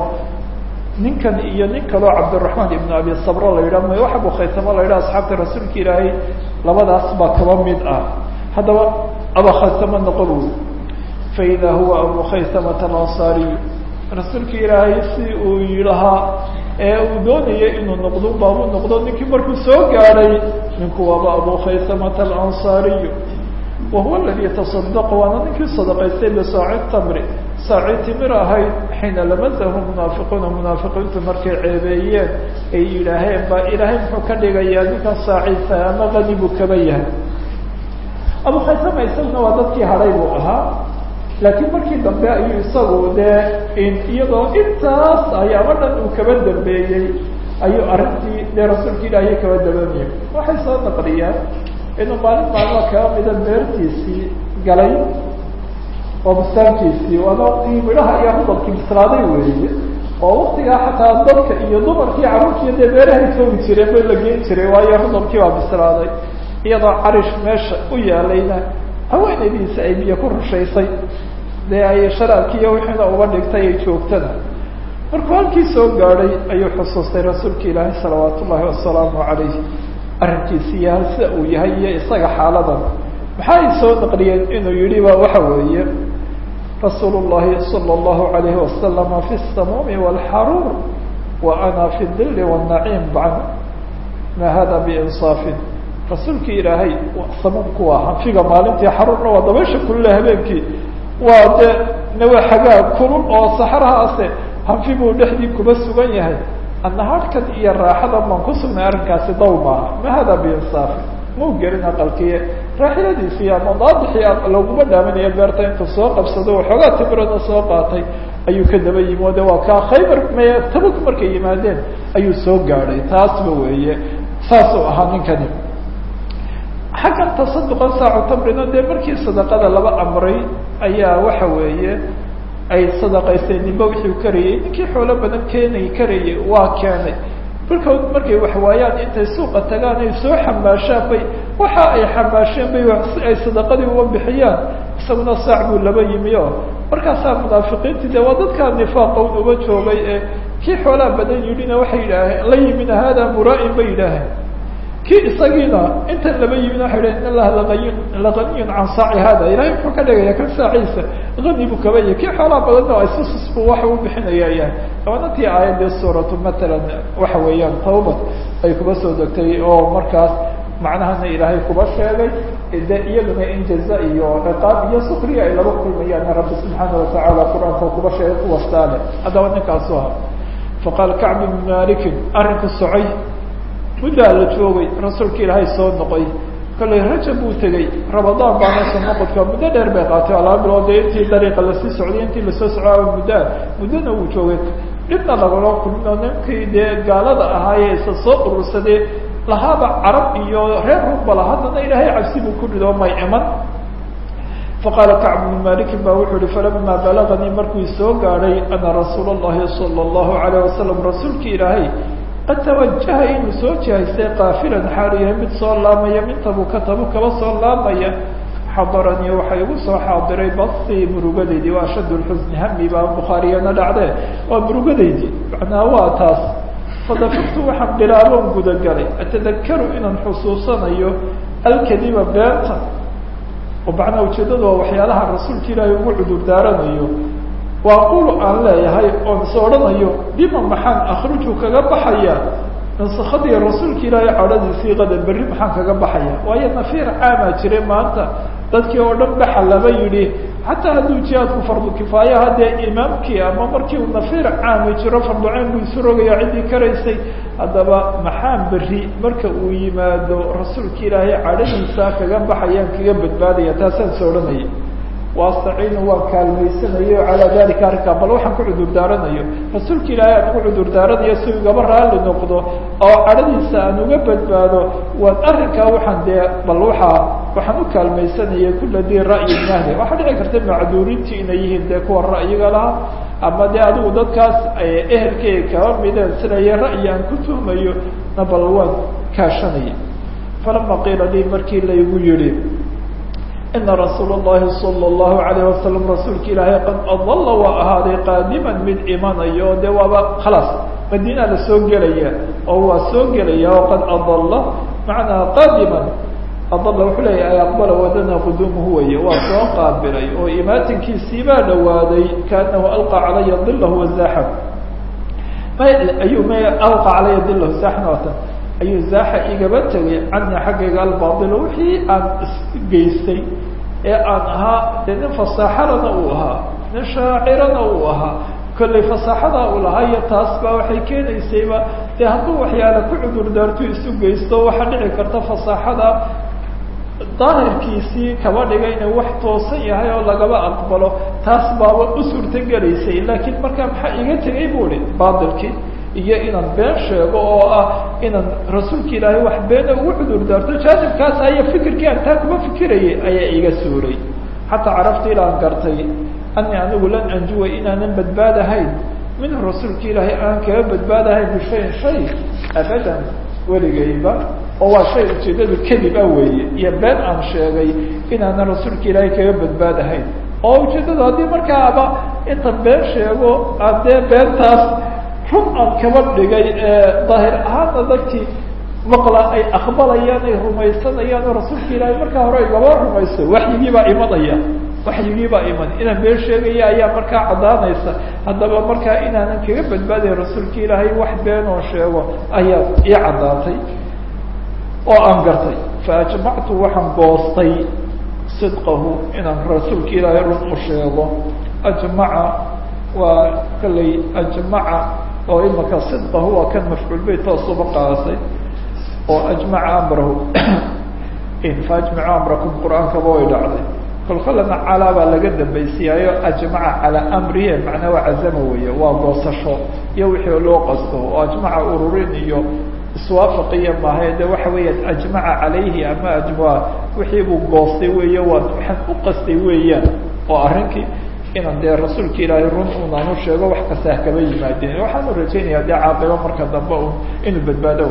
ninkan iyo nin kaloo cabdiraxmaan ibnu abi sabro la yidhah may wax abu khaysamo la yidhah asxaabta rasuulka ilaahay labadaas baa kaba mid ah haddaba aba khaysamo noqon wy faida huwa abu khaysamata alansaariy rasuulka ilaahay si uu yidhahaa ee uu doonayay inuu noqdo baabuu noqdo ninkii markuu soo gaadhay ninku waaba abu khaysamata alansaariy wahuwa aladi taصadaqa waana ninkii sadaqaystay bisaaci tamri saaci timir ahayd xiina lamasahu munaafiquuna munaafiqiintu markay ceebeeyeen ay yidhaaheen ba ilaahay muxuu ka dhigayaa ninkan saaciisa ama qani buu kaba yahay abu khaysama isaguna waa dadkii hadhay buu ahaa laakiin markii dambe ayuu isagu dee iyadoo intaas ayaaba dhan uu kaba dambeeyey ayuu arrintii dee rasuulka ilaahiy kaba dabanayay waxay soo naqliyeen inuu maalin maalmo kaba mida beertiisii galay oo bustaankiisii waana waktigii midhaha iyo rudabkii bislaaday weeye oo waktigaa xataa dadka iyo dumarkii carruurtiiyo dee beerahay joogi jireen bay la geen jiray waayo rudabkii baa bislaaday iyadoo carish meesha u yaalayna haweenaydiisa ay biyo ku rushaysay dee ay sharaabkiiyo wixiina uba dhigtay ay joogtana markuu halkii soo gaadhay ayuu xusuustay rasuulka ilaahi salawaat ullaahi wasalaamu calayh arrinkiisi iyo hal sida uu yahay iyo isaga xaaladan maxay soo naqliyeen inuu yihi ba waxa weeye rasuul llahi salى اllahu alayhi wasalama fi الsamuumi wاlxaruur wa ana fi dili wالnaciim bacd ma hada biinsaafin rasuulkii ilaahay samuumku waa hanfiga maalintii xaruurna waa dabaysha kulule habeenkii waa de nawa xagaa kulul oo saxrahaase hanfi buu dhexdii kuba sugan yahay annahaadhkan iyo raaxadan baan ku sugnay arrinkaasi daw maaha ma hada biinsaafin mau gelin aqalkiye raaxiladiisii ama daadixii laguma dhaaminayo beerta intuu soo qabsado waxoogaa timirada soo qaatay ayuu ka daba yimi o de waa kaa khaybar me tabuk markay yimaadeen ayuu soo gaadhay taasba weeye saasuu ahaa ninkani xaggan tasaduqan saacu tamrina dee markii sadaqada laba amray ayaa waxa weeye ay sadaqaysteen ninba wixii karayay ninkii xoolo badan keenay karayay waa keenay markood markay waxwaayaan intay suuqa tagaan ay soo xamaashaan bay waxa ay xamaasheen bay si ay sadaqadii uga bixiyaan isaguna saac buu laba yimi o markaasaa munaafiqiintii de waa dadkaa nifaaqa un uba joogay ee kii xoolaha badan yidhina waxay yidhaaheen la yimina hada mura'in bay yidhaaheen kii isagiina intan laba yimin waxay yidhahen in allaha laqayin laqaniyun can saaci hada ilahay muxuu ka dhigaya kan saaciisa hani buu kaba yahy kii xoolaha badanna waa isusus buu waxa u bixinaya yahay dabanantii aayadii suuratu matalan waxa weeyaan tawbad ay kuba soo degtay oo markaas macnahana ilaahay kuba sheegay de iyaduna in jaza iyo ciqaab iyo sukriya ay laba kulmayaan rabbi subxaana watacaala qur-aanka kuba sheegay kuwastaale haddaba ninkaasu aha faqaal kacb ibn malikin arrinku socay muddaa la joogay rasuulka ilaahay soo noqoy kollay rajab buu tegey ramadaan baana soo noqodka muddo dheer bay qaatay alaba bilood dee intii dariiqa lasii socday intii lasoo socdaa muddaa muddona uu joogay dhibna lagala kulmino ninkii dee gaalada ahaayee isa soo urursadee lahaaba carab iyo reer rubbala haddana ilaahay cabsi buu ku dhidoo may iman faqaala kacb bnu malikin ba wuxuu uhi falama balaganii markuu soo gaadhay ana rasuula اllahi salى اllahu alayh wasalam rasuulki ilaahay qad tawajaha inuu soo jihaystay kaafilan xaalu yahay mid soo laamaya min tabuka tabu kaba soo laamaya xadaranii waxaa igu soo xaadiray basii murugadaydii waa ashad lxusni hami baa bukhaariyana dhacdee waa murugadaydii macnaha waa taas fadafirtu waxaan bilaaboon gudagalay atadakaru inaan xusuusanayo alkadiba beenta oo macnaha ujeedadu waa waxyaalaha rasuulka ilaahay ugu cudur daaranayo waa qul aan leeyahay oon is odhanayo bima maxaan akruju kaga baxaya nasakadii rasuulka ilaahay cadhadiisii qada berri maxaan kaga baxaya waayo nafiir caamaa jiray maanta dadkii oo dhan baxa laba yidhi xataa hadduu jihaadku fardu kifaayaha dee imaamkii ama markii uu nafiir caami jiro farduceyn buu isu rogaya ciddii karaysay haddaba maxaan berri marka uu yimaado rasuulka ilaahay cadhadiisa kaga baxayaan kaga badbaadaya taasaan is odhanaya waastaciinu waan kaalmaysanayo calaa dalika arrinkaa bal waxaan ku cudur daaranayo rasuulka ilaahay aan ugu cudur daaranayo si igaba raalli noqdo oo cadhadiisa aan uga badbaado waan arrinkaa waxaan dee bal waxaa waxaan u kaalmaysanaya kula dii ra'yi mahdi waxaa dhici karta macduurintii inay yihiin dee kuwa ra'yiga lahaa ama dee adigu dadkaas ehelkeyga kaba mideen sinaya ra'yi aan ku tuhmayo na bal waan kaashanaya falama qiila lii markii laygu yihi ina rasuul اllahi salى اllahu alayh wasalam rasuulka ilaahay qad adalla waa ahaaday qaadiman mid imanayo o de waaba khalaas madiina la soo gelaya oo waa soo gelaya oo qad adalla macnaa qaadiman adalla wuxuu leeyahay aqbala wadana quduumuhu weye waa soo qaabilay oo imaatinkiisii baa dhawaaday kaanahu alqa calaya dilahu wazaxam ayuu m alqa calaya dilahu zaxnatan ayuu zaaxa igaba tegay cani xaggayga albaailo wixii aan isgeystay ee aan ahaa dee nin fasaaxadana uu ahaa nin shaacirana uu ahaa kollay fasaaxada uu lahaa iyo taas baa waxay keenaysayba dee hadduu waxyaala ku cudur daarto isu geysto waxaa dhici karta fasaaxada daahirkiisii kaba dhigay inuu wax toosan yahay oo lagaba aqbalo taas baaba u suurtogelaysay laakiin markaa maxaa iga tegay bu hi baatilkii iyo inaan been sheego oo ah inaan rasuulka ilaahay wax beena ugu cudur daarto jaanibkaas aya fikirkii aan taa kuma fikirayay ayaa iga suuray xataa carafta ilaan gartay ani anigu lan anjuwa inaanan badbaadahayn minhu rasuulka ilaahay aan kaga badbaadahayn bishayin shay abadan weligayba oo waa shay ujeedadu kadib ah weeye iyo been aan sheegay inaanan rasuulka ilaahay kaga badbaadahayn oo ujeedadu haddii markaaba inta been sheego adee beentaas run aan kaba dhigay daahir ahaana dadkii maqla ay aqbalayaan ay rumaysanayaan oo rasuulka ilaahay markaa hore igaba rumayso waxyigii baa imanaya waxyigii baa iman inaan been sheegaya ayaa markaa caddaanaysa haddaba markaa inaanan kaga badbaadayn rasuulka ilaahay wax been oo sheego ayaa ii caddaatay oo aan gartay fa ajmactu waxaan goostay sidqahu inaan rasuulka ilaahay run u sheego ajmaca waa kallay ajmaca oo imaka sidqahu waa kan mafcuul beyt toosuba qaasay oo ajmaca amrahu fa ajmacu amrakum qur-aankaba way dhacday kolkolana calaa baa laga dambaysiiyaayo ajmaca calaa amrihi macnaa waa cazama weeye waa goosasho iyo wixii loo qasto oo ajmaca ururin iyo iswaafaqiya maahae de waxa weeyaan ajmaca calayhi ama ajma wixii buu goostay weeye waa waxaan u qastay weeyaan oo arrinkii inaan dee rasuulka ilaahay run unaan u sheego wax kasta ha kaba yimaadeen waxaanu rajaynayaa dee caaqibo marka dambe un inuu badbaado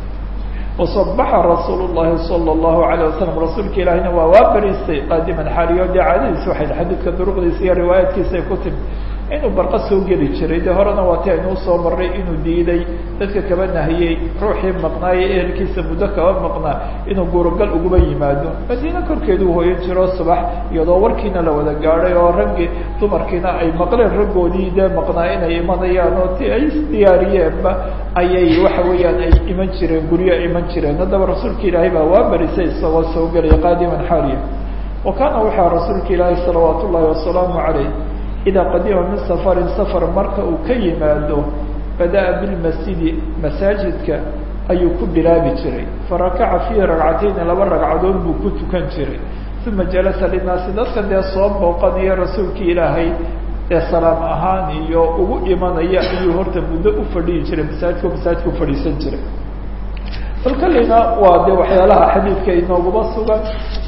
wasabaxa rasuul llahi sala allahu alayh wasalam rasuulka ilaahina waa waa bariistay qaadiman xaaliyo dee caadadiis waxay xadiidka duruqdiisa iyo riwaayaadkiisa ay ku timi inuu barqa soo geli jiray de horena waa ti aynuu soo marray inuu diiday dadka kaba nahiyey ruuxii maqnaaye ehelkiisa muddo kaba maqnaa inuu guurogal uguba yimaado madiine korkeeduu hooyan jiro subax iyadoo warkiina la wada gaadhay oo raggii dumarkiina ay maqleen raggoodii dee maqnaa inay imanayaan oo ti ay isdiyaariyeenba ayay waxa weeyaan ay iman jireen guryo iman jireen haddaba rasuulka ilaahay baa waa barisay isagoo soo gelaya qaadiman xaaliya wa kaana waxaa rasuulka ilaahay salawaat ullahi wasalaamu calayh idaa qadima min safarin safar marka uu ka yimaado bada'a bilmasjidi masaajidka ayuu ku bilaabi jiray farakaca fiihi ragcatayni laba ragcadood buu ku tukan jiray uma jalasa linaasi dadka dee soo booqanaya rasuulkii ilaahay ee salaam ahaan iyo ugu imanaya ayuu horta muddo u fadhiyi jiray masaajidka masaajidka u fadhiisan jiray bal kalina waa de waxyaalaha xadiidka inooguma sugan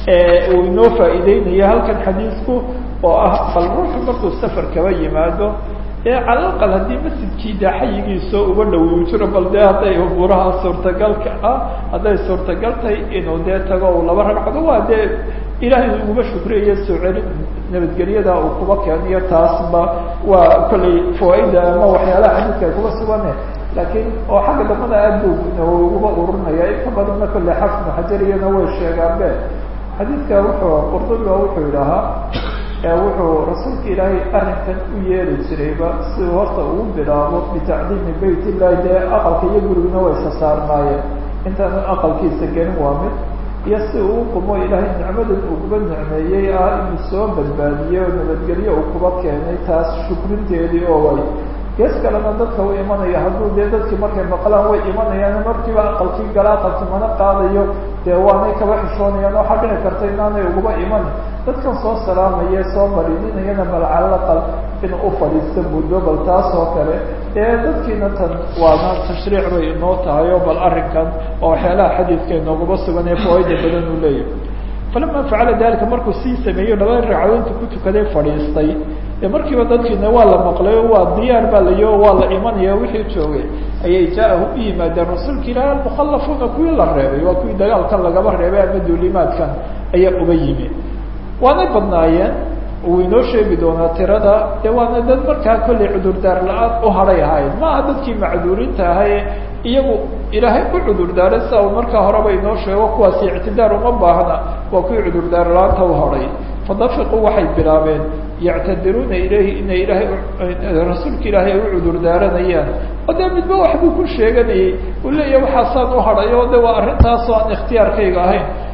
uu inoo faa'iideynaya halkan xadiidku oo ah bal ruuxu markuu safar kaba yimaado ee calalaqal haddii masjidkii dee xayigiisoo uga dhawiyu jiro bal dee hadday umuuraha suurtagalka ah hadday suurtagal tahay inuu dee tago u laba ragcado waa dee ilaahay uguma shukriyayo soo celin nabadgelyada uu kuba keeniyo taasba waa kollay fawaaida ama waxyaalaha xadiidka ay kuba sugane laakiin oo xagga dambada aad bu uguba ururinaya inka badanna kolley xafnu xajariyana way sheegaanbe xadiidka wuxuu qurdubi wuxuu idhahaa wuxuu rasuulka ilaahay arrinkan u yeeli jirayba si uu horta ugu bilaabo bitacdiimi bayt illahi dee aqalka iyo guriguna way isa saarnaayeen intaanu aqalkiisa gelin waa mid iyo si uu u qumo ilaahay nicmadan uu kuba nicmeeyey ah inuu soo badbaadiyey oo nabadgelyo uu kuba keenay taas shukrinteedii oo way gees kalena dadka u imanaya hadduu dee dadkii markay maqlaan way imanayaan markiiba aqalkii gala aqalki mana qaadayo dee waanay kaba xishoonayaan waxaa dhici karta inaanay uguba iman dadkan soo salaamaya soo marininayana bal calalaqal in u fadhiista muddo bal taas oo kale dee dadkiina tan waana tashriic bay inoo tahay oo bal arrinkan oo waxyaalaha xadiidka inooguma sugan ee fawaaida badan uu leeyahay falama facala dalika markuu sii sameeyo laba ragcadoodta ku tukaday fadhiistay de markiiba dadkiina waa la maqlay o waa diyaar baa layo waa la imanaya wixii joogay ayay jaa-ahu u yimaadeen rasuulka ilaah almukhalafuuna kuwii la reebay waa kuwii dagaalkan lagaba reebay ama duulimaadkan ayaa uga yimi waanay badnaayeen uu inoo sheegi doonaa tirada de waana dad markaa kollay cudurdaar la-aan u hadhay ahayd maaha dadkii macduurinta ahaye iyagu ilaahay u cudurdaaray sida uu markaa horeba inoo sheego kuwaasi ictidaar uma baahna waa kuwii cudurdaar la-aanta u hadhay fadafiquu waxay bilaabeen yactadiruuna ilayhi inay ilaahay rasuulka ilaahay ay u cudurdaaranayaan oo dee midba waxbuu ku sheeganayay uu leeyahay waxaasaan u hadhay oo de waa arrintaasoo aan ikhtiyaarkayga ahayn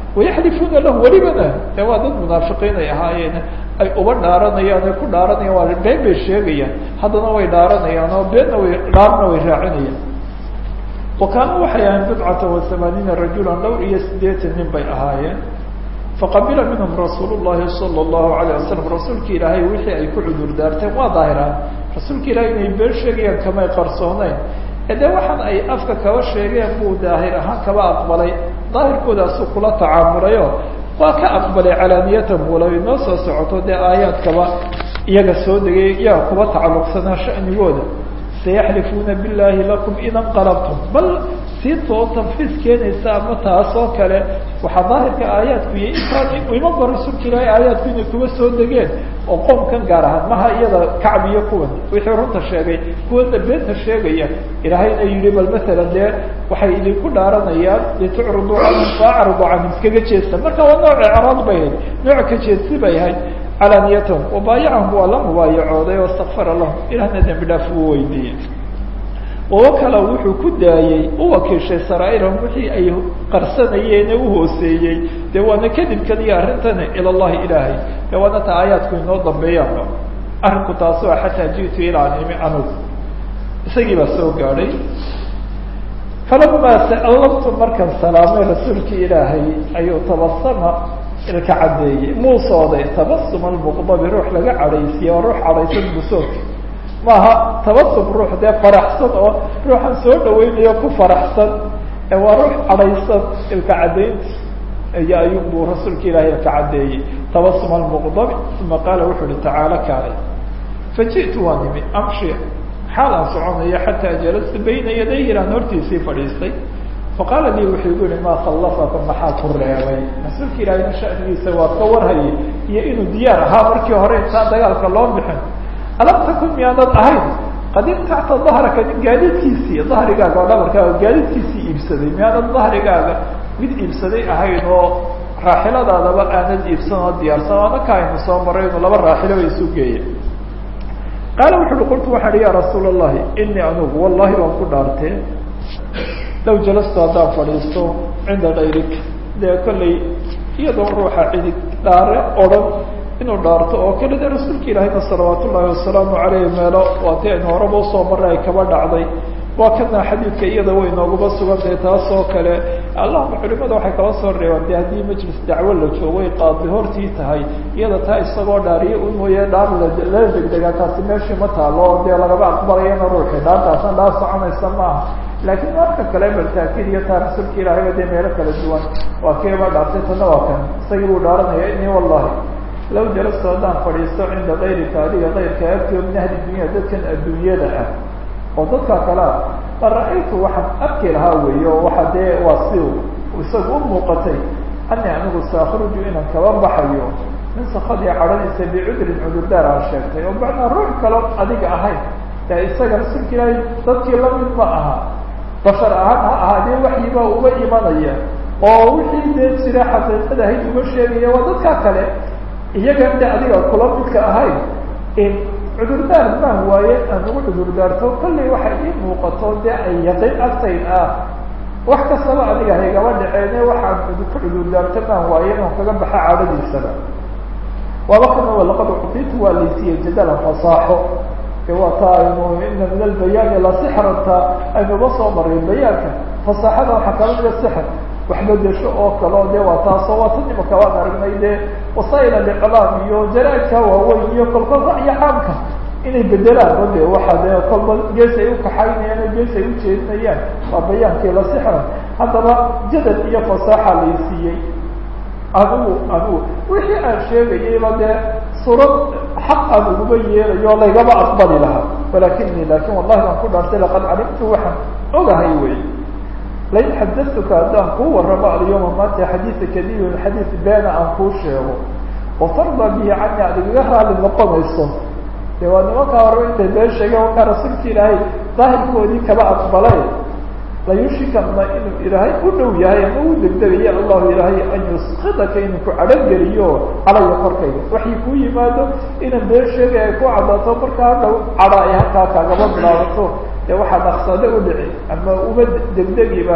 wayaxlifuuna lahu welibana de waa dad munaafiqiin ay ahaayeen ay uba dhaaranayaan ay ku dhaaranayaan waa been bay sheegayaan haddana way dhaaranayaan oo beenna way dhaarna way raacinayaan wa kaanuu waxay ahayn bidcata wa hamaaniina rajulan dhowr iyo siddeetan nin bay ahaayeen faqabila minhum rasuul llahi sala allahu alayh wasalam rasuulki ilaahay wixii ay ku cudur daarteen waa daahiraan rasuulka ilahay inay been sheegayaan kamay qarsooneyn ee dee waxaan ay afka kaba sheegeen buu daahir ahaan kaba aqbalay daahirkoodaasu kula tacaamulayo waa ka aqbalay calaaniyatan bula inoo soo socoto dee aayaadkaba iyaga soo degay iyaga kuba tacalluqsanaa shanigooda sayaxlifuuna billahi lakum ida nqalabtum bal sii too tanfiis keenaysa ama taas oo kale waxaa daahirka aayaadku iyo intaan ima ba rasuulka ilaahay aayaadku inay kuba soo degeen oo qoomkan gaar ahaan maha iyada kacb iyo kuwan wixii runta sheegay kuwana beenta sheegaya ilaahayna yihi bal masalan dee waxay idinku dhaaranayaan litucriduu canhum faacridu canhum iskaga jeesta marka waa nooc icraad bay ahayd nooc ka jeedsi bay ahayd calaaniyatahum wabaayacahum waa la mubaayacooday oo istakfara lahum ilahna dembi dhaaf uu weydiiyey oo kale wuxuu ku daayey u wakiishay saraairahum wixii ay qarsanayeene u hooseeyey dee waana kadibkan iyo arrintani ila llahi ilaahay dee waana ta aayaadku inoo dambeeyaanba arrinku taas waa xataa ji'tu ilaa nimi anugu isagii baa soo gaadhay falamaa sa'allamtu markan salaamay rasuulkii ilaahay ayuu tabasama ilka caddeeyey muusooday tabasum almuqdabi ruux laga cadhaysiye oo ruux cadhaysan busoodka maaha tabasum ruux dee faraxsan oo ruuxan soo dhaweynayo ku faraxsan ee waa ruux cadhaysan ilka caddaynta iyo ayun buu rasuulka ilaahay ilka caddeeyey tabasum almuqdabi uma qaala wuxuu uhi tacaala kaalay faji'tu waa nimi amshi xaal aan soconayo xataa jalastu bayna yadayhi ilaan hortiisii fadhiistay faqaala lii wuxuu igu yihi maa khallafaka maxaa ku reebay rasuulka ilaahayna shanigiisa waa ka warhayay iyo inuu diyaar ahaa markii hore intaan dagaalka loo bixin alam takun miyaanad ahayn qad ibtacta dahraka nin gaadiidkiisii dahrigaaga oo dhabarkaaga gaadiidkiisii iibsaday miyaanad dahrigaaga mid iibsaday ahayn oo raaxiladaadaba aanad iibsan oo diyaarsan o anaka aynu soo maray inu laba raaxilo ba isu geeya qaala wuxu uhi qultu waxaan ihi ya rasuul allahi inii anugu wallahi waan ku dhaartee low jalastu haddaan fadhiisto cinda kayrik dee kollay iyadoo ruuxa cidig dhaare odhan inuu dhaarto oo kale dee rasuulka ilaahayna salawaat ullaahi wasalaamu caleyh meelo waati aynu horaba usoo maray ay kaba dhacday waa kana xadiidka iyada way nooguba sugantahay taas oo kale allahuma culimada waxay kala soo reebaan de haddii majlis dacwo la joogay qaadi hortii tahay iyada taa isagoo dhaariyo u mooye dhaar lala degdegaa taasi meeshii ma taalo oo dee lagaba aqbalayana ruuxi dhaartaasna dhaar soconaysa maaha laakiin marka kale baltaakiid iyo taa rasuulka ilaahayba dee meelo kala duwan waa keeba dhaartay tana waa kan isagii buu dhaaranaya inii wallahi low jalastu haddaan fadhiisto cinda kayrika adiga kayrka agtio min ahli dunya dadkan adduunyada ah oo dadka kalea ma ra-aytu waxaan arki lahaa weeye oo waxa dee waa si isagu u muuqatay ani anigu saakruju inaan kaba baxayo min sakadii cadhadiisa bicudrin cudurdaar aan sheegtay oo macnaa ruux kalo adiga ahayn ee isaga rasuulka ilaahay dadkii lamid ma aha bashar ahaan ha ahaadee waxyibaa uga imanaya oo wixii dee jira xaqiiqada ahayd uga sheegaya waa dadka kale iyagan de adiga kula midka ahayn cudurdaar maan waaye aan ugu cudurdaarto kollay waxay ii muuqato dee ay yaqiin agtayn ah wax kastaba aniga haygaba dhaceene waxaan ku cudurdaarto maan waaye inaan kaga baxa caadadiisaba waaba kana laqad ucditu waa laysiiyey jadalan fasaaxo e waa taa aynu ina min albayaani lasixranta aynuba soo maray bayaanka fasaaxada waxaa kala mida sixr waxbedesho oo kaleo de waa taasoo waa tan imaka waan aragnay dee wasaa'il aliclaam iyo jaraaidka waaweyn iyo kolkol ra'yi caamka inay bedelaan o de waxa dee kolba gees ay ukaxaynayaan oo gees ay ujeedinayaan waa bayaankii la sixran haddaba jadal iyo fasaaxa laysiiyey adigu adigu wixii aan sheegayayba dee suurad xaq aan uguma yeelayo laygaba aqbali lahaa walakini lakin wallahi baan ku dhaartay laqad calimtu waxaan ogahay wey lain xadatuka haddaan kuu waramo alyawma maanta xadiida kadibin xadiid beena aan kuu sheego watarda bihi cani aad igaga raali noqonayso de waa nimankaa hore intay been sheegeen wakaa rasuulka ilaahay daahirkoodii kaba aqbalay layushikana inuu ilaahay u dhow yahay ama u degdegayo allahu ilaahay an yuskidaka inuu ku cadhangeliyo calaya korkayga waxay kuu yimaado inaan been sheegay ay ku cadaato markaa dhow cadha ay halkaa kaagaba bilaabato dee waxaa naqsade u dhici ama uma degdegiba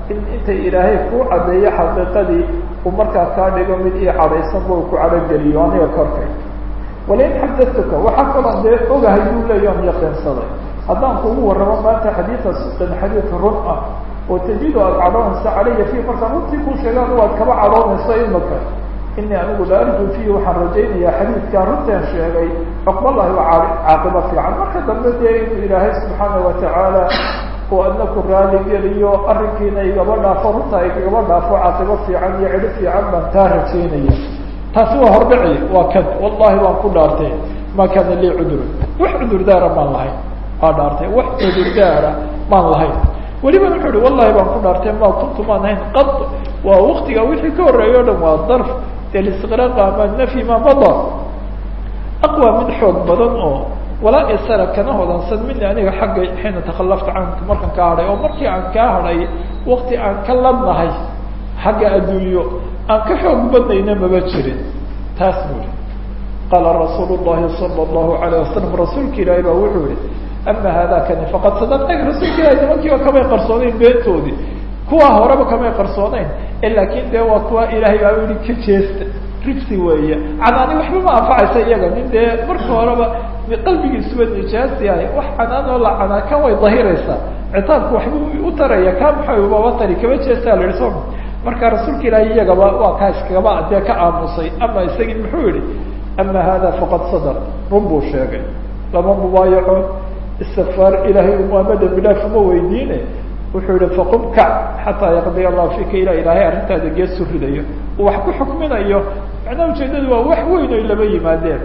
in intay ilaahay kuu caddeeyo xaqiiqadii uu markaa kaa dhigo mid ii cadhaysanba uu ku cadhogeliyo aniga korkay walain xadatuka waxaa kaloo dee ogahay buu leeya on yaqiinsaday haddaan kugu warramo maanta xadiida sidqin xadiid run ah oo tajidu aada cadhoonaysa calaya fiih markaan runtii kuu sheegaan waad kaba cadhoonayso imaka inii anigu la arju fiihi waxaan rajaynayaa xadiidkaa runtaan sheegay cuqbalahi waa caaqibo fiican marka dambe dee inuu ilaahay subxaana watacaala uu adna ku raali geliyo arrinkiina igaba dhaafo runta igaba dhaafo caaqibo fiican iyo cidho fiican baan taa rajaynaya taasi waa hordhaci waa kan wallahi waan ku dhaartay ma kaana lii cudurun wax cudurdaara maan lahayn waa dhaartay wax cudurdaara maan lahayn weliba wuxuu uhi wallahi baan ku dhaartay ma kuntu maan ahayn qad waa waktiga wixii ka horreeya o dhan waa darf listiqraaqa ama nafyi ma mada aqwa mid xoog badan oo walaa isara kana hodansan mini aniga xagga xiina takhallafta canka markaan kaa hadhay oo markii aan kaa hadhay wakti aan ka ladnahay xagga adduunyo aan ka xoog badnayna maba jirin taas buri qaala rasuul llahi sala allahu alayh wasalam rasuulka ilaahi baa wuxuu yihi ama haadakani faqad sadaqtag rasuulka ilahi nimankiiba kamay qarsoonayn beentoodii kuwa horeba kamay qarsoonayn laakin dee waa kuwa ilaahay baa yihi ka jeesta ribsi weeye canaani waxba ma anfacaysa iyaga nin dee marka horeba qalbigiisuba nijaas yahay wax canaan oo la canaa kan way dahiraysaa citaabku waxbuu u taraya ka maxababa tari kama jeestaa la yihi soo marka rasuulka ilaahi iyagaba waa kaa iskagaba dee ka aamusay ama isagii muxuu yihi ama hada faqad sadaq run buu sheegay lama mubaayaco istikfaar ilaahay umaama dambi dhaaf uma weydiine wuxuu yihi faqum kac xataa yaqdiya allahu fika ila ilaahay arrintaada geesu ridayo uu wax ku xukminayo macnaha ujeedadu waa wax weyn oy lama yimaadeen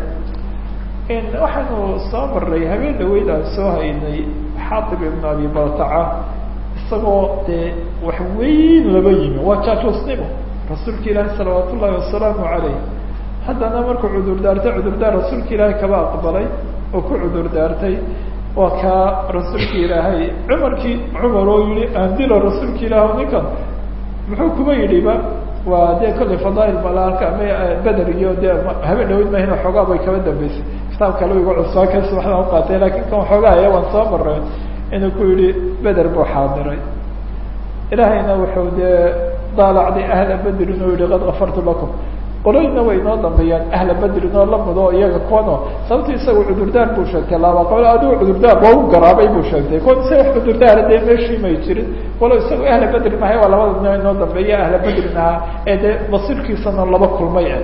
waxaanu soo maray habeen dhaweyd aan soo haynay xaatib ibn abi baltaca isagoo dee wax weyn lama yimi waa jaajoosnimo rasuulka ilaahi salawaat ullahi wasalaamu calayh haddana markuu cudur daartay cudurdaar rasuulka ilaahay kaba aqbalay oo ku cudur daartay waa kaa rasuulka ilaahay cumarkii cumar oo yihi aan dilo rasuulka ilaah ninkan muxuu kuma yidhiba waa dee kollay fadaail malaalka ama beder iyo dee habeen dhaweyd mahina xoogaa bay kaba dambeysay kitaab kale iga cusbaa kasi waxdaan uqaatay lakin kan xoogaa aya waan soo maray inuu ku yihi beder buu xaadiray ilaahayna wuxuu dee daalacday ahla bedrin oo yihi qad kafartu lakum qoloyna way inoo dambeeyaan ahla bedrin oo la mudo iyaga kuwano sababto isaga cudurdaar buu sheegtay laba qolo adigu cudurdaar waa u garaabay buu sheegtay kuwan isaga cudurdaara dee meeshii may jirin walo isaga ahla bedrin ahay waa labada noo inoo dambeeya ahla bedrin ahaa ee dee basiirkiisana laba kulmay ah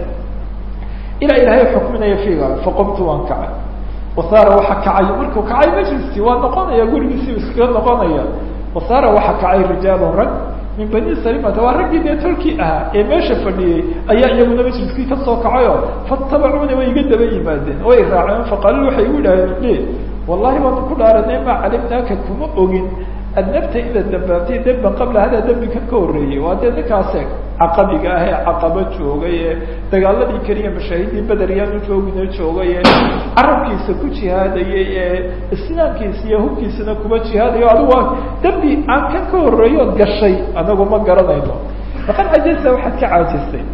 ilaa ilaahay xukminaya fiiga faqumtu waan kacay wasaara waxa kacay markuu kacay majliskii waa noqonaya gurigiisii iskaga noqonaya wasaara waxa kacay rijaalun rag min bani salimata waa raggii dee tolkii ahaa ee meesha fadhiyey ayaa iyaguna majliskii kasoo kacayo fatabacuna way iga daba yimaadeen way raaceen faqaaluu waxay igu idhaaheen le wallahi waan ku dhaaranay maa calimnaaka kuma ogin adnabta inaad dambaabtay demban qabla hadaa dembikan ka horreeyey waa dee ninkaase caqabiga ah ee caqabo joogay ee dagaaladii keliya mashaahidii beder yaanu joogina joogay ee carabkiisa ku jihaadayay ee islaamkiisa iyo hubkiisana kuma jihaadayo adigu waa dembi aan kan ka horreeyood gashay anagu ma garanayno faqad cajasta waxaad ka caajistay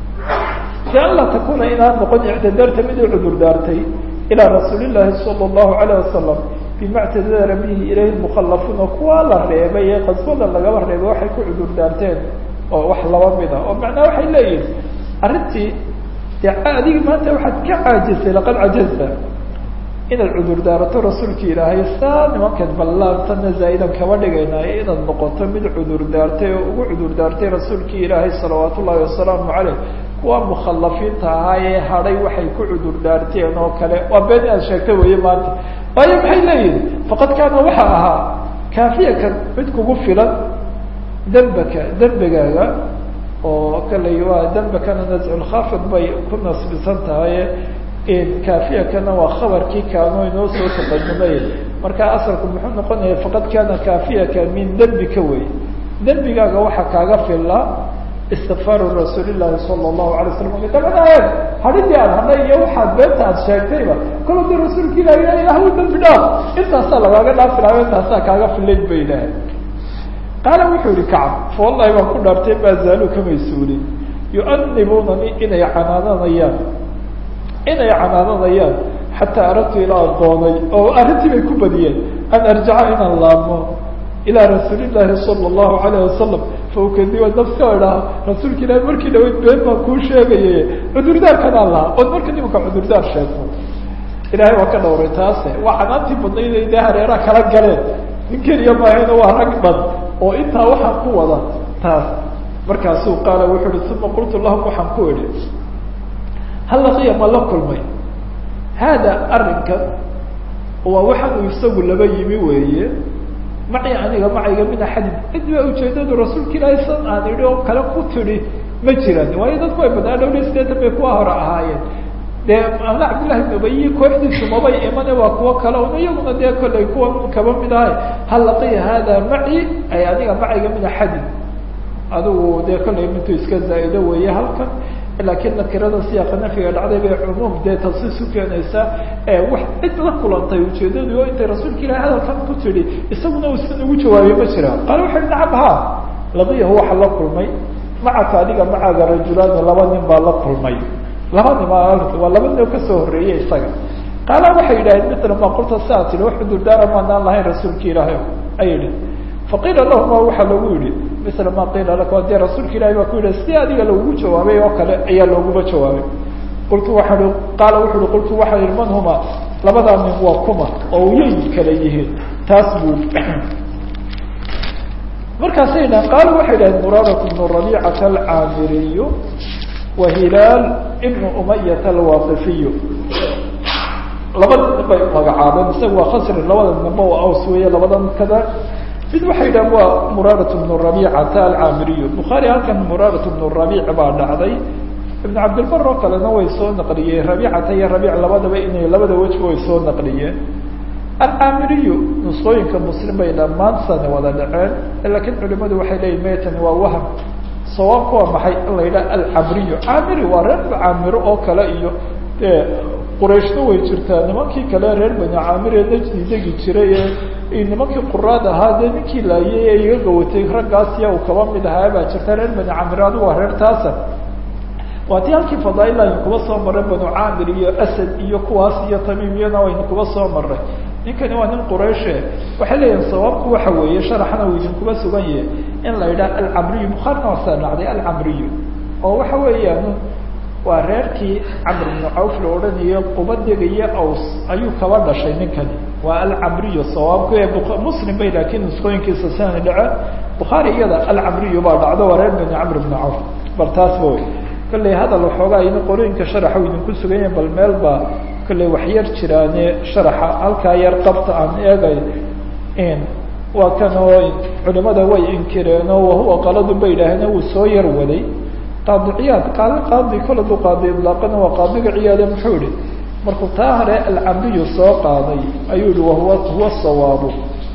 si an laa takuna inaad noqon ictidaarta mid u cudur daartay ilaa rasuuli llaahi sala allahu alayh wasalam bima ctadara bihi ilayhi mukhalafuuna kuwa la reebay ee qaswada lagaba reebay waxay ku cudur daarteen oo wax laba mida oo macnaha waxay leeyihin arrintii de adiga maanta waxaad ka caajisay laqad cajazta inaad cudur daarato rasuulka ilaahay saa nimankan ballaantana zaa'idan kaba dhigaynaayo inaad noqoto mid cudur daartay oo ugu cudur daartay rasuulkii ilaahay salawaat ullahi wasalaamu caleyh kuwa mukhalafiinta ahaa ee hadhay waxay ku cudur daarteen oo kale waa been inaad sheegta weeye maanta waayo maxay leeyihin faqad kaana waxa ahaa kaafiyaka mid kugu filan dembaka dembigaaga oo kaley waa dembakana nazculkhafid bay ku nasbisan tahay kaafiyakana waa khabarkii kaano inoo soo taqadumay marka asalku muxuu noqonaya faqad kaana kaafiyaka min dembika wey dembigaaga waxa kaaga filla istikfaaru rasuuli llahi sala allahu alay slam dabanaayeen hadhidii aad hadhay iyo waxaad beenta aad sheegtayba kol hadii rasuulka ilahi ilahu dambi dhaaf intaasaa lagaaga dhaafi lahayo intaasaa kaaga filayd ba idhaaheen qaala wuxuu yihi kacab fa wallahi baan ku dhaartay maa zaalu kamay suulin yu'anibunani inay canaananayaan inay canaananayaan xataa aradtu ilaa doonay oo arrintii bay ku badiyeen an arjaca inaan laabmo ilaa rasuuli llahi sala allahu alayh wasalam faukadiba nafska idhaah rasuulka ilaahi markii dhaweyd been baan kuu sheegaye cudurdaarkanaan lahaa ood marka nimanka cudurdaar sheegto ilaahay waa ka dhawray taase waa canaantii badnayd dee hareeraha kala galeen nin keliya maahayna waa rag dhan oo intaa waxaan ku wada taas markaasuu qaala wuxuu uhi uma qultu lahum waxaan ku idhi hal laqiya ma la kulmay haada arrinkan waa waxaan uu isagu laba yimi weeye maci aniga macayga min axadin cid baa ujeedadu rasuulka ilaahay san aan idhi oo kale ku tidhi ma jiran waayo dadku way badnaa dhowr iyo sideetan bay kuwa hore ahaayeen dee amla cabdillahi ibn ubayi kooxdiisu mabay imane waa kuwo kale un iyaguna dee kollay kuwa kaba mid ahay hal laqiya hada maci ay aniga macayga min axadin adigu dee kollay mintu iska zaa-ido weeye halkan laakiin nakirada siyaaqa nafyiga dhacday bay cumuum dee tansiis u keenaysaa wax cid la kulantay ujeedadu oo intay rasuulka ilahi hadalkan ku tidhi isaguna uusan ugu jawaabay ma jiraan qaale wuxu uhi nacam ha laqiyahu waxa la kulmay macaka adiga macaaga rajulaani laba nin baa la kulmay laba nin waa laba nin oo kasoo horreeyey isaga qaala waxay yidhaaheen mitla ma qulta saa tihi wax cudurdaara maanaan lahayn rasuulka ilaahay ay yihi faqiila lahuma waxaa lagu yihi mila ma qiila laka dee rasuulka ilahi baa ku yidhi si adiga lagugu jawaabay oo kale ayaa looguba jawaabay qultu waxaa i qaala wuxu uhi qultu waxaa yihi man huma labadaa nin waa kuma oo yay kala yihiin taas buu markaasay dhahan qaala waxay dhaheen muraadat bnu rabiicata alcaamiriyu wa hilaal ibnu umayata alwaaqifiyu labada nin bay magacaabeen isaga waa khasri labada ninba waa aws weeye labada kada mid waxay dhahan waa muraarat bnu rabiicata alcaamiriyu bukhaari halkan muraarat bnu rabiic baa dhacday ibn cabdilbar oo kalena way soo naqliyeen rabiicata iyo rabiic labadaba inay labada wejba way soo naqliyeen alcaamiriyu nusqooyinka muslim bay dhammaan sana wada dhaceen laakiin culimadu waxay leeyihin maytani waa wahm sawaabku waa maxay in la yidhaha alcamriyu caamiri waa reer caamiro oo kale iyo dee qurayshna way jirtaa nimankii kale reer bani caamir ee najdi degi jiray ee nimankii quraad ahaa dee ninkii laayay ee iga gawatay raggaasiya uu kaba mid ahaa baa jirta reer bani caamir adigu waa reer taasa waa tii halkii fadaail aynu kuba soo marray banu caamir iyo asad iyo kuwaas iyo tamiimiyana waynu kuba soo marray ninkani waa nin qurayshe waxay leeyihin sawaabku waxa weeye sharaxna uu idinkuba sugan yahay in la yidhaha alcamriyu bukhaarina waa saa dhacday alcamriyu oo waxa weeyaan waa reerkii camr bnu cawf la odhanayo qubadiga iyo aws ayuu kaba dhashay ninkani waa alcamriyu sawaabku ee muslim bay laakiin nusqooyinkiisa sana dhace bukhaari iyada alcamriyu baa dhacdo waa reer bani camr bnu cawf bal taasba wey kolley hadal waxoogaa ina qorooyinka sharaxa u idinku sugan yahin bal meel baa kolley wax yar jiraane sharaxa halkaa yar qabta aan eegay waa kan oo culimada way inkireen oo wahuwa qaladun bay yidhaaheen wuu soo yar waday qaadi ciyaad qaali qaadi kol aduu qaadi idlaaqana waa qaadiga ciyaade muxuu yihi markuu taa hore alcamriyu soo qaaday ayuu yihi wahuwa huwa sawaabu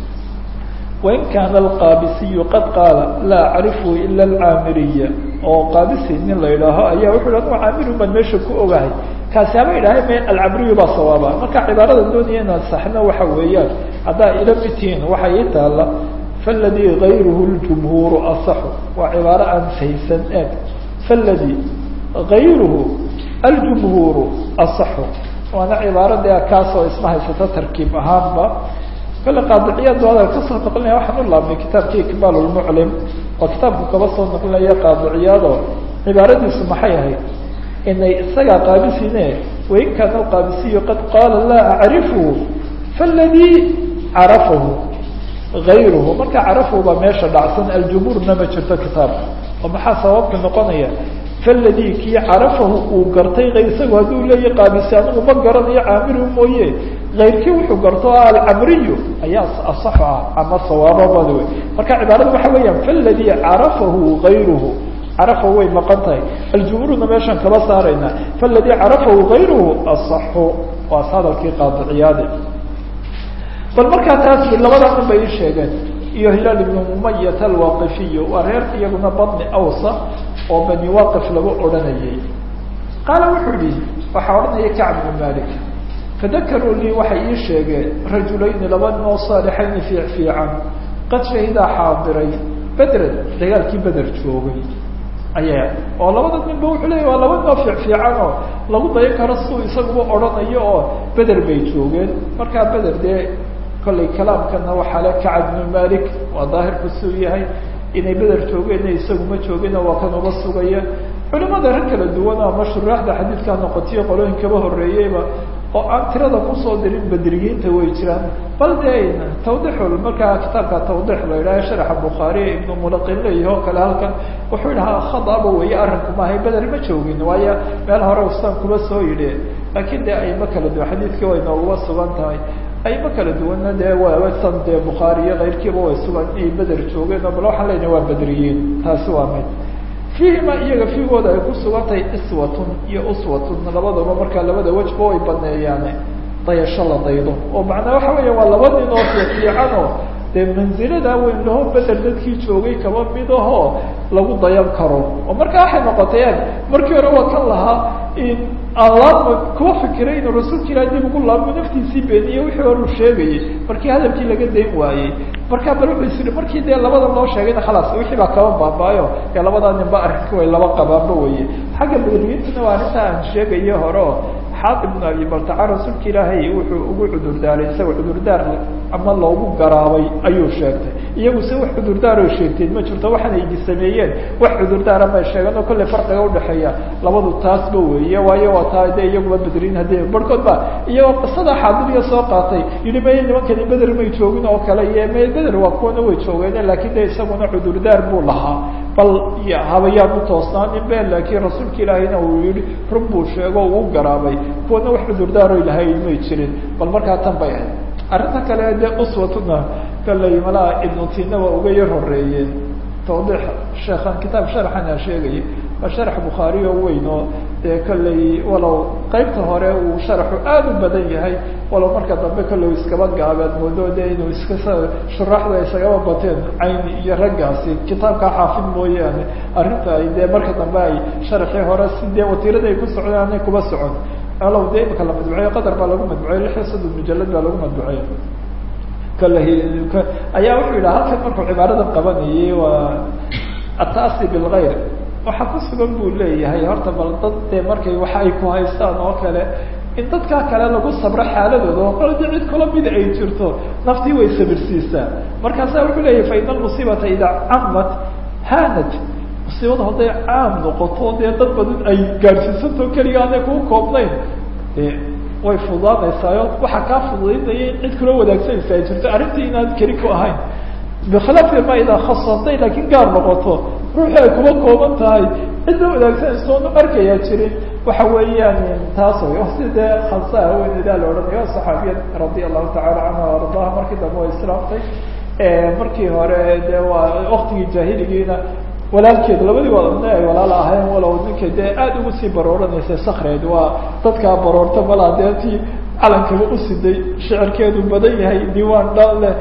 wain kaana alqaabisiyu qad qaala laa acrifu ila alcaamiriya oo qaabisi nin la yidhaaho ayaa wuxu hi anu caamiru baan meesha ku ogahay kaasi haba idhahay me alcamriyu baa sawaaba marka cibaarada doonaya inaan saxno waxa weeyaan haddaa ila midtihiin waxay ii taalla faladii gayruhu ljumhuuru asaxu waa cibaaro aan faysan eeg faladii gayruhu aljumhuuru asaxu waana cibaaro dee kaasoo isma haysata tarkiib ahaanba kale qaadiciyaad hadal kasoo naqlinaya waxaan u laabnay kitaabkii ikmaal lmuclim oo kitaabku kaba soo naqlinaya qaadiciyaado cibaaradiisu maxay ahayd inay isagaa qaabisine wain kaana alqaabisiyu qad qaala laa acrifu faladii carafahu gayruhu marka carafahu baa meesha dhacsan aljumhuurna ma jirto kitaabka oo maxaa sababka noqonaya faladii kii carafahu uu gartay isagu hadduu leeya qaabisi anigu ma garanayo caamiru mooye kayrkii wuxuu garto alcamriyu ayaa asaxu ah ama sawaababada wey marka cibaarada waxa weeyaan faladii carafahu gayruhu carafahu way maqan tahay aljumhuurna meeshaan kaba saarayna faladii carafahu gayruhu asaxu waas hadalkii qaadiciyaade bal markaa taas labadaa nin bay ii sheegeen iyo hilaal ibnu umayat alwaqifiyu waa reer iyaguna badni awsa oo bani waqif lagu odhanayay qaala wuxuu yihi waxaa odhanaya kacb bnu malik fadakaruu lii waxay ii sheegeen rajulayni laba nin oo saalixayni fiic fiican qad shahidaa xaadiray bedren dagaalkii beder joogay aya oo labada ninba wuxuu leeya waa laba nin oo fiic fiican oo lagu dayan karo siduu isaguba odhanayo oo beder bay joogeen markaa beder dee kollay kalaamkana waxaa le kacab bnu malik waa daahirku suu yahay inay beder joogeenna isagu ma joogina waa kan uba sugaya culimada rag kala duwan ama shuraaxda xadiidkaa noqotiyo qolooyin kaba horreeyeyba oo aan tirada kusoo dirin bedriyiinta way jiraan bal de tawdixul markaa kitaabka tawdix la yidhaha sharaxa bukhaariya ibnu mulaqin leeyahi oo kale halkan wuxuu idhahaa khadaba weeye arrinku maahay beder ma joogin waayo meel hore ustaan kuba soo yidhi laakiin de ayma kala duwan xadiidkii way nooguba sugan tahay ayma kala duwanna dee wasan dee bukhaari iyo keyrkiiba way sugan inay beder joogeen oo bal waxaan leynaha waa bedriyiin taasi waa mid fiihima iyaga fiigooda ay ku sugan tahay iswatun iyo uswatun labadaba markaa labada wejba way baneeyaane dayasho la daydo oo macnaa waxa weya waa laba nin oo fiifiican oo dee mansilada weyn laho beder dadkii joogay kaba mid ahoo lagu dayan karo oo markaa waxay noqotay ag markii hore waa kan lahaa aan laabma kuwa fikiray inuu rasuulka ilah dib ugu laabmo naftiisii beeniye wixii hore uu sheegayay markii hadalkii laga dayn waayey markaa bal wuxuu isiri markii dee labada loo sheegayna khalaas wixii baa kaba baabaayo ee labadaa ninba arrinka way laba qabaanba weye xagga bedriyiintana waa arrinta aan sheegayo hore oo xaad ibnu abi baltaca rasuulka ilaahay wuxuu ugu cudurdaaray isagoo cudurdaar ama loogu garaabay ayuu sheegtay iyagu se wax cudurdaaro sheegteen ma jirto waxaana idi sameeyeen wax cudurdaara may sheegan oo kolley farqiga udhexeeya labadu taasba weeye waayo waa taa de iyaguba bedrin haddii barhkood ba iyagoo qisada xaadiriya soo qaatay yihi may nimankani beder may joogin oo kale iyo may beder waa kuwana way joogeen laakiin de isaguna cudurdaar buu lahaa bal habayaan u toosnaanin be laakiin rasuulka ilaahayna uu yihi run buu sheego uu garaabay kuwana wax cudurdaaroy lahayn may jirin bal markaa tan bay ahayd arrinta kale de uswatuna kaley malaa ibnu tina waa uga yar horeeyeen tawdiix sheekhan kitaab sharxana sheegaya waa sharax bukhaari oo weyn oo dee kolley walow qeybta hore uu sharaxu aada u badan yahay walow marka dambe kolley iskaba gaabeed moodo de inuu iska shuraaxda isagaba bateen cayni iyo raggaasi kitaabkaa xaafid mooyaane arrinta ay dee marka dambe ay sharaxii hore si dee watiirada ay ku socdaan anay kuba socon alow dee imika la madbuceeyo qadar baa lagu madbuceeyo lix iyo soddon mujalad baa lagu madbuceeyo ayaa wuxuu yidhaha halkan markuu cibaaradan qabanayay waa ataasi bilgayr waxaa ku sugan buu leeyahay horta bal dad dee markay waxa ay ku haystaan oo kale in dadkaa kale lagu sabro xaaladooda oo qoladi cid kula mid ay jirto naftii way sabirsiisaa markaasa wuxuu leeyahay fa ina almusiibata idaa camat hanat musiibada hadday caam noqoto dee dad badan ay gaadhsiisanto keliga aanay kuu koobnayn way fududaanaysaayo waxaa kaa fududaynaya in cid kula wadaagsanaysa ay jirto arrintii inaad keli ku ahayn bikilaafi ma idaa khasatay laakiin gaar noqoto ruuxii ay kuma kooban tahay cid la wadaagsanaysa oonu arkayaa jirin waxa weeyaan taas way o si dee khansaa haweeneydaa la odhanayo saxaabiyad radia allahu tacala canha ardaha markii dambe way islaamtay markii hore dee waa waktigii jaahiligiina walaalkeed labadii waadna ay walaal ahayn walow ninkay dee aada ugu sii barooranaysa sakreed waa dadkaa baroorta malaa dee tii calankaba usiday shicirkeedu badan yahay diiwaan dhan leh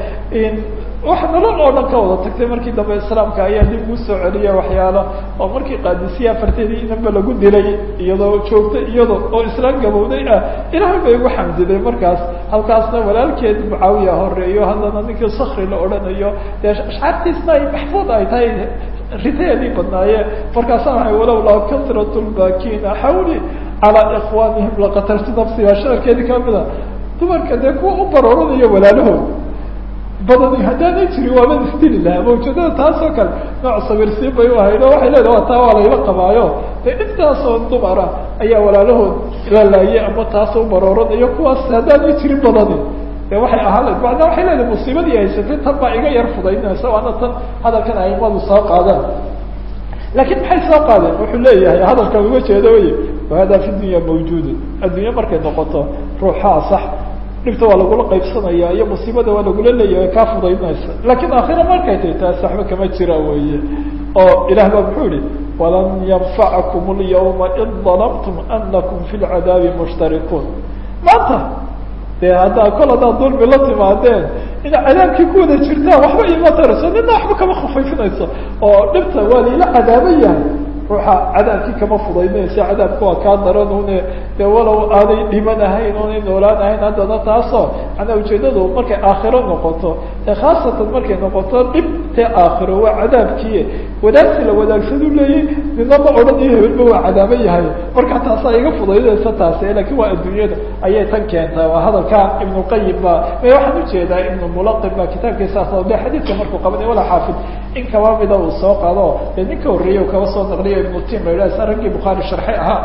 wax nolol oo dhan ka wada tagtay markii dambe islaamka ayaa dib ugu soo celiya waxyaalo oo markii qaadisiya afarteedii inanba lagu dilay iyadoo joogta iyado oo islaam gabowday ah ilaahay bay ugu xamdiday markaas halkaasna walaalkeed mucaawiya horeeyo haddana ninkii sakri la odhanayo dee ashcaartiisna ay maxfuud ay tahay riteedii badnaaye markaasa waay walowlaa kasrat lbaakina xawli calaa ikwanihim laqataltu nafsi waa shicirkeedii kamida dumarka dee kuwa u barooranaya walaalahood badani haddaanay jirin waaba isdili lahaa mawjadada taasoo kale nooc sabirsiin bay u ahayd oo waxay leedaha taa waa layla qabaayo dee intaasoo dumara ayaa walaalahood la laayay ama taasoo barooranayo kuwaas haddaanay jirin badani de waxay ahaan layd macnaa waxay leedahay musiibadii haysatay tan baa iga yar fudaynaysa waana tan hadalkan aimadu soo qaadaan laakiin maxay soo qaadeen wuxuu leeyahay hadalkan uga jeedo wey wahada fi dunya mawjuudun addunya markay noqoto ruuxaa sax dhibta waa lagula qaybsanaya iyo musiibada waa lagula leeyahay kaa fudaynaysa laakiin aakhira markay tay taas waxba kama jira weye oo ilah baa muxuu yihi walan yanfacakum اlyawma id dalamtum anakum fi lcadaabi mushtarikuun maanta dee haddaa kol haddaad dulmi la timaadeen ina cadaabkii ku wada jirtaan waxba iima tarayso nina waxba kama khafayfinayso oo dhibta waa laila cadaaba yahay ruuxa cadaabkii kama fudaynaysa cadaabka waa kaa daran une dee walow aanay dhiman ahayn oonay noolaan ahayn haddana taasoo manaa ujeedadu markay aakhiro noqoto ee khaasatan markay noqoto dhib dee aakhiro waa cadaabkii wadaagsi la wadaagsadu leeyay nina ma odhanayo hebelba waa cadaaba yahay marka taasaa iga fudaydaysa taasi lakin waa adduunyada ayay tan keentaa waa hadalka ibnuqayim ba may waxaan ujeedaa ibnu mulaqim ba kitaabkiisaas de xadiidka markuu qabanay wala xaafid in kaba mida uu soo qaado dee ninka horreeyey kaba soo naqliyo ibnu tim la yidhah raggii bukhaari sharxay ahaa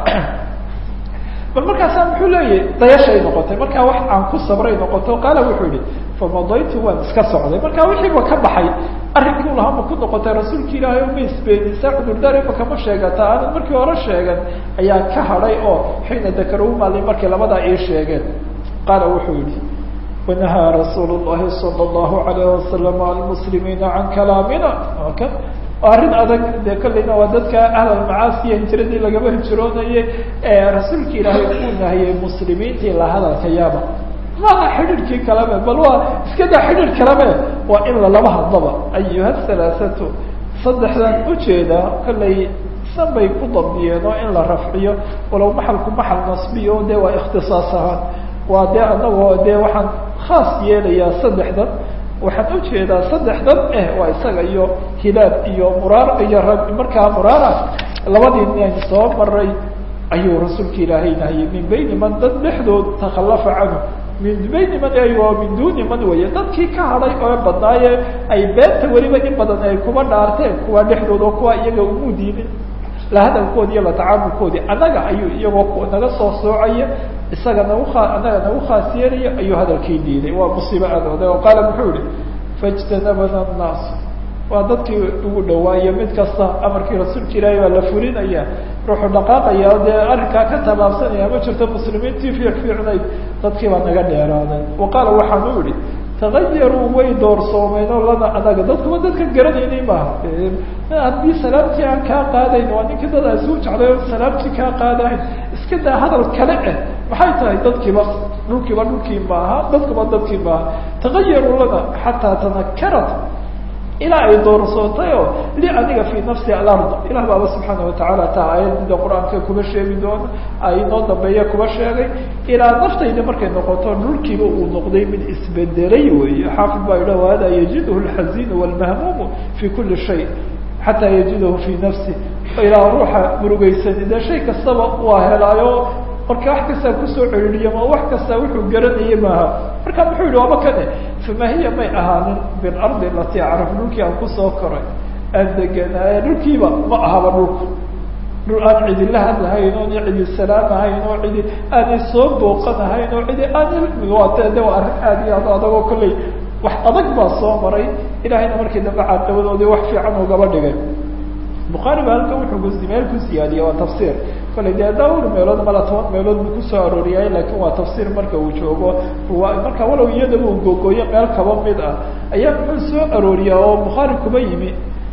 bal markaasaa muxuu leeyahy dayashay noqotay markaa wax aan ku sabray noqoto qaala wuxuu yihi famadaytu waan iska socday marka wixiiba ka baxay arrinkii u lahaa ma ku noqotay rasuulka ilaahay o ma isbeenisa cudurdaar ima kama sheegata aanan markii hore sheegan ayaa ka hadhay oo xiina dakaru maalin markay labadaa ii sheegeen qaala wuxuu yihi wanahaa rasuul llahi sala allahu alayh wasalam almuslimiina can kalaamina kan arrin adag dee kolleyna waa dadka ahlalmacaasiya hijiradii lagaba hijroonayay rasuulka ilaahay uu nahiyey muslimiintii la hadalka yaaba maaha xidhiidhkii kaleme bal waa iska daa xidhiidh kaleme waa in lalaba hadlaba ayuha halaathatu saddexdan ujeedaa kolley san bay ku dabdiyeen oo in la rafciyo walow maxalku maxal nasbiyo dee waa ikhtisaas ahaan waa dee anagoo dee waxaan khaas yeelayaa saddexdan waxaan ujeedaa saddexdan eh waa isaga iyo hilaab iyo muraar iyo rab markaa muraara labadii nin soo maray ayuu rasuulka ilaahay nahiyey min bayni man dad dhexdood takhallafa canhu min bayni man aywa min duni man weeye dadkii ka hadhay oo badnaaye ay beenta weliba in badan ay kuba dhaarteen kuwa dhexdood oo kuwa iyaga umu diinin la hadalkoodi iyo la tacaamulkoodii annaga ayuu iyagoo naga soo soocaya isaga nagu aa annaga nagu khaas yeelaya ayuu hadalkii diiday waa musiibo aad oday oo qaala muxuu yihi faijtanabana annaas waa dadkii ugu dhawaayo mid kasta amarkii rasuulka ilaahay baa la fulinaya ruuxu dhaqaaqaya o dee arrinkaa ka tabaabsanaya ma jirto muslimiintii fiic fiicnayd dadkii baa naga dheeraaday wa qaala waxaan u yihi tagayaruu way doorsoomeen oo lana anaga dadkuba dadka garanaynay maaha haddii salaamtii aan kaa qaadayn waa ninkii dad aan suu jeclay o salaamtii kaa qaadayn iska daa hadal kale eh maxay tahay dadkiiba dhulkiiba dhulkii maaha dadkuba dadkii maaha tagayaruu lana xataa tanakarat ilaa ay doorsootay oo li aniga fii nafsi alard ilah baaba subxaana watacaala taa aayadida qur-aanka kuba sheegi doono ay inoo dambeeya kuba sheegay ilaa naftayda markay noqoto dhulkiiba uu noqday mid isbedelay weeye xaafid baa yidhah hada yajiduhu alxazinu walmahmuumu fi kuli shay xataa yajidahu fii nafsi ilaa ruuxa murugeysani dee shay kastaba waa helaayo marka wax kastaa kusoo celiliya ma wax kastaa wuxuu garanayay maaha marka muxuu yihi waaba kane fama hiya may ahaanin bilardi alatii acraf dhulkii aan kusoo koray aan deganaaye dhulkiiba ma ahaba dhulku dhul aan cidi la hadlahayn oon cidi salaamahayn oo cidi aanay soo booqanahayn oo cidi aan de waa arrin aad iyo aad adagoo kolley wax adag baa soo maray ilahayna markii dambe caadabadoodii wax fiican ugaba dhigay bukhaari ba halkan wuxuu meel ku siyaadiyey waa tafsiir kolley dee dhawr meelood mala toban meelood buu kusoo arooriyay lakin waa tafsiir marka uu joogo marka walow iyadaba uu googooyo meel kaba mid ah ayaa muxuu soo arooriyaa oo bukhaari kuba yimi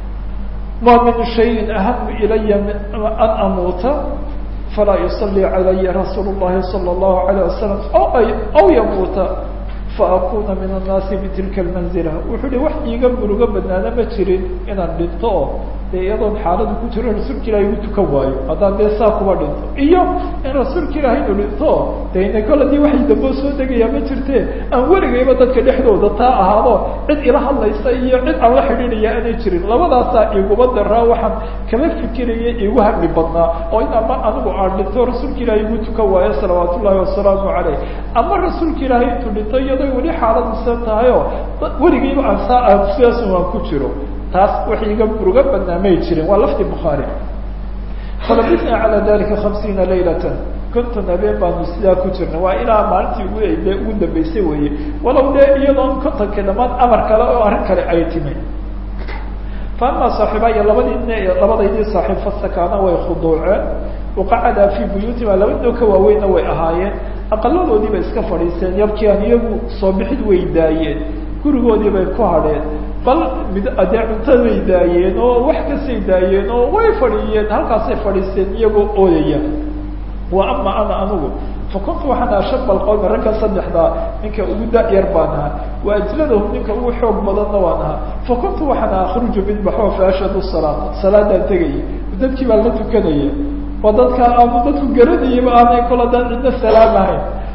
ma min shayin ahamu ilaya an amuuta falaa yusalii calaya rasuul llahi sala allahu alayh wasalam aw yamuuta faakuna min annaasi bitilka almanzila wuxuu hi wax iiga murugo badnaana ma jirin inaan dhinto oo dee iyadoon xaaladu ku jiro rasuulka ilahi igu tukan waayo haddaan dee saa kuba dhinto iyo in rasuulka ilahi inu dhinto de ina kol hadii waxay damboo soo degayaa ma jirte aan weligayba dadka dhexdooda taa ahaado cid ila hadlaysa iyo cid aan la xidhiidhaya aanay jirin labadaasaa iguma daraa waxaan kama fikiraya igu hami badnaa oo in ama anigu aan dhinto rasuulka ilahi igu tukan waayo salawaat ullahi wasalaamu caleyh ama rasuulka ilaahi intuu dhinto iyadoo weli xaaladiisan tahay oo weligayba aan saa aan sidaas aan ku jiro taas wax iga uga badnaa may jirin waa lafdi bukhaari falabisna calaa dalika hamsiina laylatan konton habeen baanu sidaa ku jirnay waa ilaa maalintii ugu de ugu dambeysay weeye walow dee iyadoon kontonkii dhammaan amar kale oo arrin kale ay timi fa ama saaxiibaya labadii nin labadaydii saaxiib fasakaana way khuduuceen waqacadaa fii buyuutima labadoo ka waaweynna way ahaayeen aqaladoodii bay iska fadhiisteen yabkii aan iyagu soo bixid way daayeen gurigoodii bay ku hadheen bal mid dee cuntaday daayeen oo wax kasay daayeen oo way fadhiyeen halkaasay fadhiisteen iyagoo ooyaya wa ama ana anigu fa kuntu waxaan aha shaba alqowmi ragga saddexdaa ninka ugu da-yar baan ahaa wa ajladahum ninka ugu xoog badanna waan ahaa fa kuntu waxaan aha akhruju midbaxo fa ashhadu salaata salaadaan tegaya dadkii baan la tukanaya waa dadka aanu dadku garanayaba aanay kol haddaan cidna salaam ahayn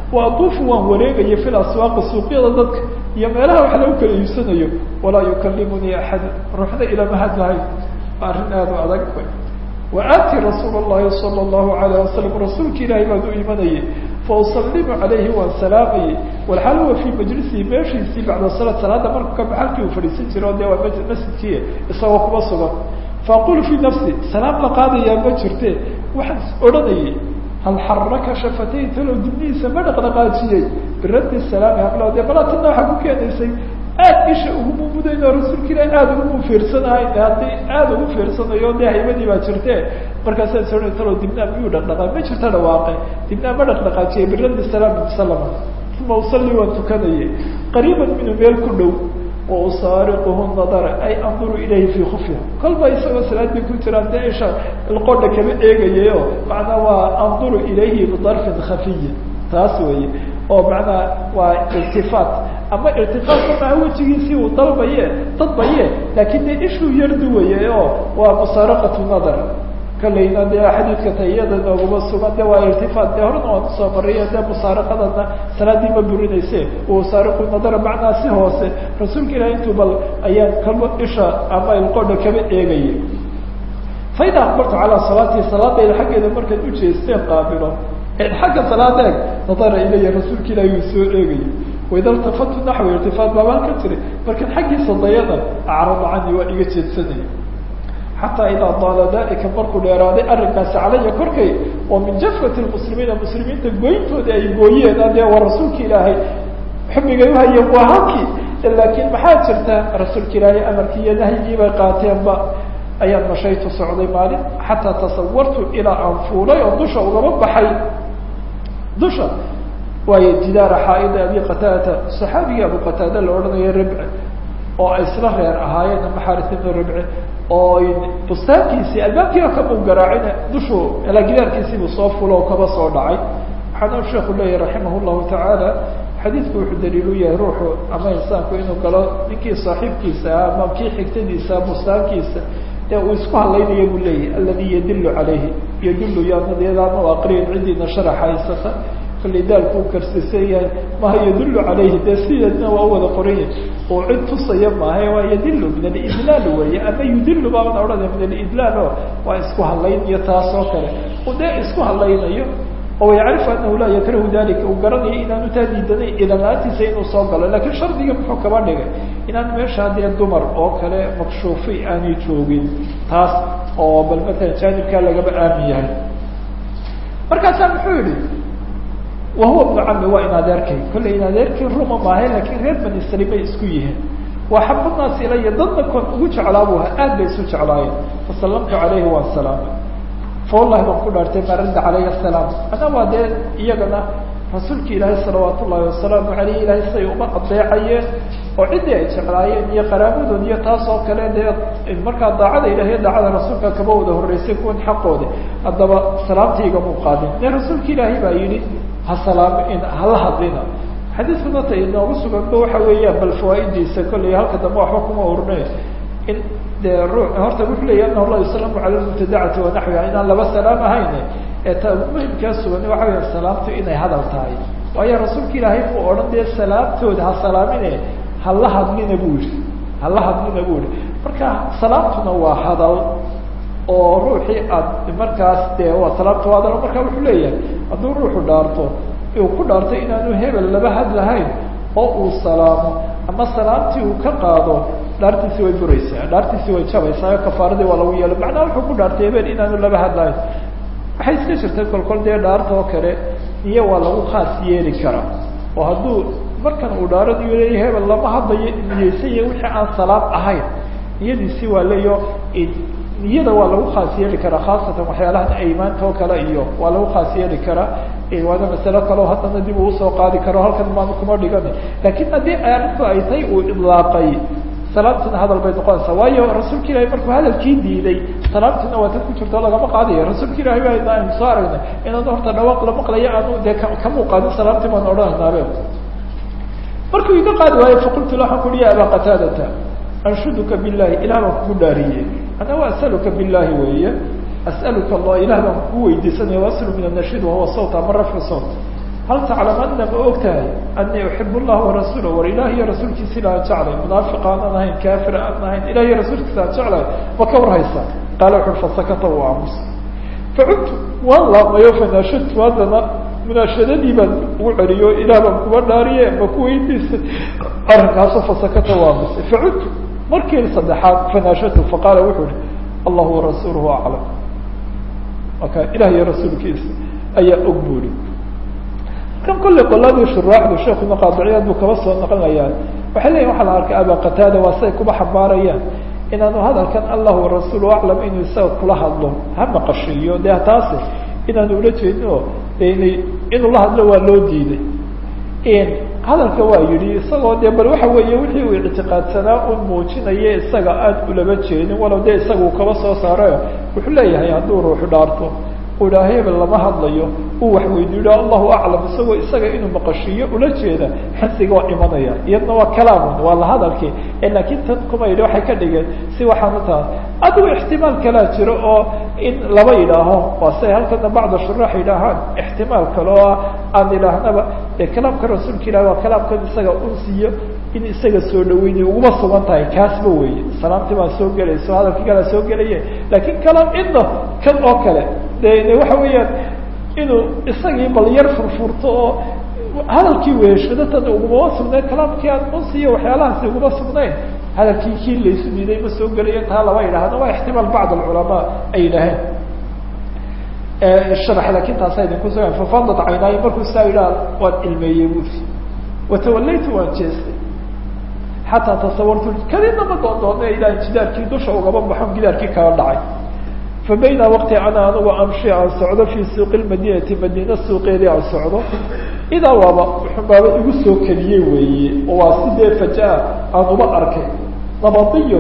wa aduufu waan wareegaya fi laswaaqi suuqyada dadka iyo meelaha wax lagu kala iibsanayo walaa yukallimunii axad ruuxna ilama hadlahay arrin aada u adag wa aati rasuul llahi sala allahu alayh wasalam rasuulka ilaahay baan u imanayay fausalimu calayhi waan salaamayay walxaal huwa fii majlisihi meeshiisii bacda salaad salaada marku ka baxalkii uu fadhiisan jiro dee waa masjidkii isagoo kuma sugan faaqulu fii nafsi salaam la qaadayaa ma jirte waxaan is odhanayay hal xaraka shafatay talow dibnihiisa ma dhaqdhaqaajiyey biraddi salaami hablo dee bala tanna waxaa ku keenaysay aad isha ugu mumudayno rasuulka ilahi aada ugu fiirsanahay haddii aada ugu fiirsanayo dee haybadii baa jirte markaasaa is odhanay talow dibnaa miyuu dhaqdhaqaa ma jirta dhawaaqe dibnaa ma dhaqdhaqaajiyey biraddi salaami musalama uma usalli waan tukanayay qariiban minhu meel ku dhow wa usaariquhu nadara ay anduru ilayhi fii khufya kolba isagoo salaadii ku jiraan dee isha ilqodha kama eegayayo macnaa waa anduru ilayhi bidarfin khafiyin taas weeye oo macnaa waa iltifaat ama iltifaatka maha wejigiisii uu dalbaye dadbaye laakiin dee ishuu yar duwaye oo waa musaaraqatu nadar kalayna dee xadiidka tayada nooguma sugan de waa irtifaat dee horena waan usoo mariyo dee musaaraqadana salaadii ma burinayse musaariqu nadara macnaa si hoose rasuulka ilahi intuu bal ayaan kalba isha ama ilqodha kaba eegaya faida aqbaltu calaa salaatii salaadayda xaggeeda markaad ujeesteen qaabilo xagga salaada eeg nadara ilaya rasuulka ilahi uu soo eegaya waida iltafatu naxwi irtifaat baabaan ka jiray markan xaggiisa dayada acrada canii waa iga jeedsanaya xataa idaa daala dalika markuu dheeraaday arrinkaasi calaya korkay oo min jafati lmuslimiina muslimiinta goyntoodii ay gooyeen adee waa rasuulka ilaahay xubigay uhayeen waa halkii laakiin maxaa jirta rasuulka ilaahay amarkii iyo nahyigii bay qaateenba ayaan mashaytu socday maalin xataa tasawartu ilaa aan fuulay oo dusha ugaba baxay dusha waayo jidaara xaaida abi qataadata saxaabigii abu qataada la odhanayo ribce oo ay isla reer ahaayeen ama xaris ibnu ribce oo bustaankiisii albaabkiiba kamuu garaacina dushu gidaarkiisiibuu soo fulo oo kaba soo dhacay waxaana sheeku leeyahy raximah llahu tacaala xadiidku wuxuu daliil u yahay ruuxu ama insaanku inuu galo ninkii saaxiibkiisa ah ama kii xigtadiisa bustaankiisa ee uu isku hadlaynaya buu leeyahy aladi yadilu calayhi yadulu yaanadiyadaama aqriyan cidiina sharax haysata kallay daalku u karsiisan yahay maha yadulu calayhi dee sideedna waa u wada qoran yahay oo cid tusaya maaha waa yadilu min alidlaal weeye ama yudilu baaban odhanaya min alidlaal o waa isku hadlayn iyo taas oo kale u dee isku hadlaynayo oo yacrifu anahu laa yakrahu dalika uu garanayo inaanu taa diidanay idanlaantiisa inuu soo galo lakiin shardiga muxuu kaba dhigay inaan meesha dee dumar oo kale makshuufay aanay joogin taas oo bal matalan jaanibkaa lagaba aamin yahay markaasaa muxuu yihi wahuwa bnu cami waa in adeerkay kollay in adeerkii ruma maahay lakiin reer bani salim bay isku yihiin waa xabadnaas ilaya dadna kon ugu jeclaabu ahaa aad bay isu jeclaayeen fasallamtu calayhi waan salaamay fa wallahi baan ku dhaartay maa radda calayhi asalaam ana waa dee iyagana rasuulka ilaahay salawaat ullahi wasalaamu aleyh ilahay siday uma adeecayeen oo ciddii ay jeclaayeen iyo qaraabadood iyo taas oo kale dee markaa daacada ilahiyo daacada rasuulka kaba wada horreysay kuwan xaqooda haddaba salaamtaygamuu qaadin ne rasuulka ilaahay baa yidhi ha salaam hala hadlina xadiiskuna ta inoogu suganba waxa weeyaan bal fawaa'idiisa kollay halka dambe waxba kuma urne in dee ruu horta wuxuu leeyahy anahu la yuslamu cala lmubtadacati wanaxwiha inaan laba salaam ahayn ee ta muhimkaa sugan waxa weya salaamtu inay hadal tahay waayo rasuulka ilaahay muu odhan dee salaamtooda ha salaamine hala hadlina buu yihi hala hadlina buu yihi marka salaamtuna waa hadal oo ruuxii aad markaas dee waa salaamta waa hadal marka wuxuu leeyahay hadduu ruuxu dhaarto uu ku dhaartay inaanu hebel laba hadlahayn oo uu salaamo ama salaamtii uu ka qaado dhaartiisi way buraysaa dhaartiisi way jabaysaa oo kafaaradii waa lagu yeelo macnaha wuxuu ku dhaartay hebel inaanu laba hadlahayn waxay iska jirtay kolkol dee dhaarta oo kale niyo waa lagu khaas yeeli karaa oo hadduu markan uu dhaaranayo leeya hebel lama hadlayo niyeysanya wixii aan salaam ahayn niyadiisi waa leeyo niyada waa lagu khaas yeeli karaa khaasatan waxyaalahan aymaanta oo kale iyo waa lagu khaas yeeli karaa waana masalo kaleo haddana dib uu usoo qaadi karo halkan maanu kuma dhigani laakiin haddii arrintu ay tay uu idlaaqay salaamtuna hadal bay noqonaysaa waayo rasuulka ilahi markuu hadalkii diiday salaamtuna waa tan ku jirto lagama qaadayo rasuulka ilahi ba aynu soo aragnay inaanu horta dhawaaq la maqlayo aanu dee kamuu qaadin salaamtii baan odhanaynabe markuu iga qaadi waayo faqultu la waxaan kuhi ya abaa qataadata anshuduka billahi ilah baan kugu dhaariyey ana wa asaluka billahi weeye as'aluka allah ilah baan kugu weydiisanaya waslu min anashid wahuwa sawt ama rafcu sawt hal taclam ana ma og tahay anii uxib اllah warasuula war ilaah iyo rasuulkiisa ilaan jeclay munaafiq aanan ahayn kaafir aan ahayn ilah iyo rasuulkiisa aan jeclay ma ka warhaysa qaala wuxu fasakata u aamus facudtu waan laamayo fanaashadtu haddana munaashadadii baan ugu celiyo ilaah baan kuba dhaariye ma kuweydiisay arrinkaaso fasakata u aamusay facudtu markii saddexaad fanaashadtu faqaala wuxuu ihi allahu warasuuluhu aclam marka ilah iyo rasuulkiisa ayaa og buuri kan kolley qoladii shuraaxdu sheekuna qaadiciyaad buu kaba soo naqlinayaan waxay leyihin waxaa la arkay aba qataada waa say kuba xambaarayaan inaanu hadalkan allah warasuulu aclam inuu isaga kula hadlo ha maqashiiyo de taasi inaanu ula jeedin oo dena inuu la hadlo waa loo diiday hadalka waa yidhi isagoo de bal waxa weeye wixii uu ictiqaadsanaa un muujinaya isaga aada ulama jeedin walow de isaga uu kaba soo saarayo wuxuu leeyahay hadduu ruuxu dhaarto u idhaha hebel lama hadlayo uu wax weydiiyo allahu aclam isagoo isaga inuu maqashiiyo ula jeeda xisiga waa imanaya iyadna waa kalaamun waa la hadalkii laakiin tan kuma yidhi waxay ka dhigeen si waxaanu taha adigu ixtimaal kalaa jiro oo in laba yidhaaho waa siay halkana bacda shuraax yidhaahaan ixtimaal kale oo aan idhaahnaba dee kalaamka rasuulka ilahi waa kalaamkan isaga unsiyo in isaga soo dhaweynay uguma sugan tahay kaasba weeye salaamtii baa soo gelayso hadalkii kalaa soo gelaye laakiin kalaam cidna kan oo kale de waxa weeyaan inuu isagii bal yar furfurto oo hadalkii weeshado tan ugumama sugnayn kalaamkii aan unsiyo waxyaalahaasi uguma sugnayn hadalkii kii laysu diiday ma soo gelayo taa lama yidhahno waa ixtimaal bacd alculamaa ay yidhaaheen sharax laakiin taasa idinku sugan fafadat caynaayo markuu saa yidhaha waan ilmeeyey buuri watawalaytu waan jeestay xataa tasawartu kadibna ma doondoona ilah jidaarkii dusha ugaba baxon gidaarkii kala dhacay fa bayna waqti ana anigu amshi aan socdo fii suuqi lmadinati madiina suuqeedii aan socdo idaa waaba xunbaaba igu soo keliyey weeye oo waa sidee fajaa aan uba arkay nabadiyo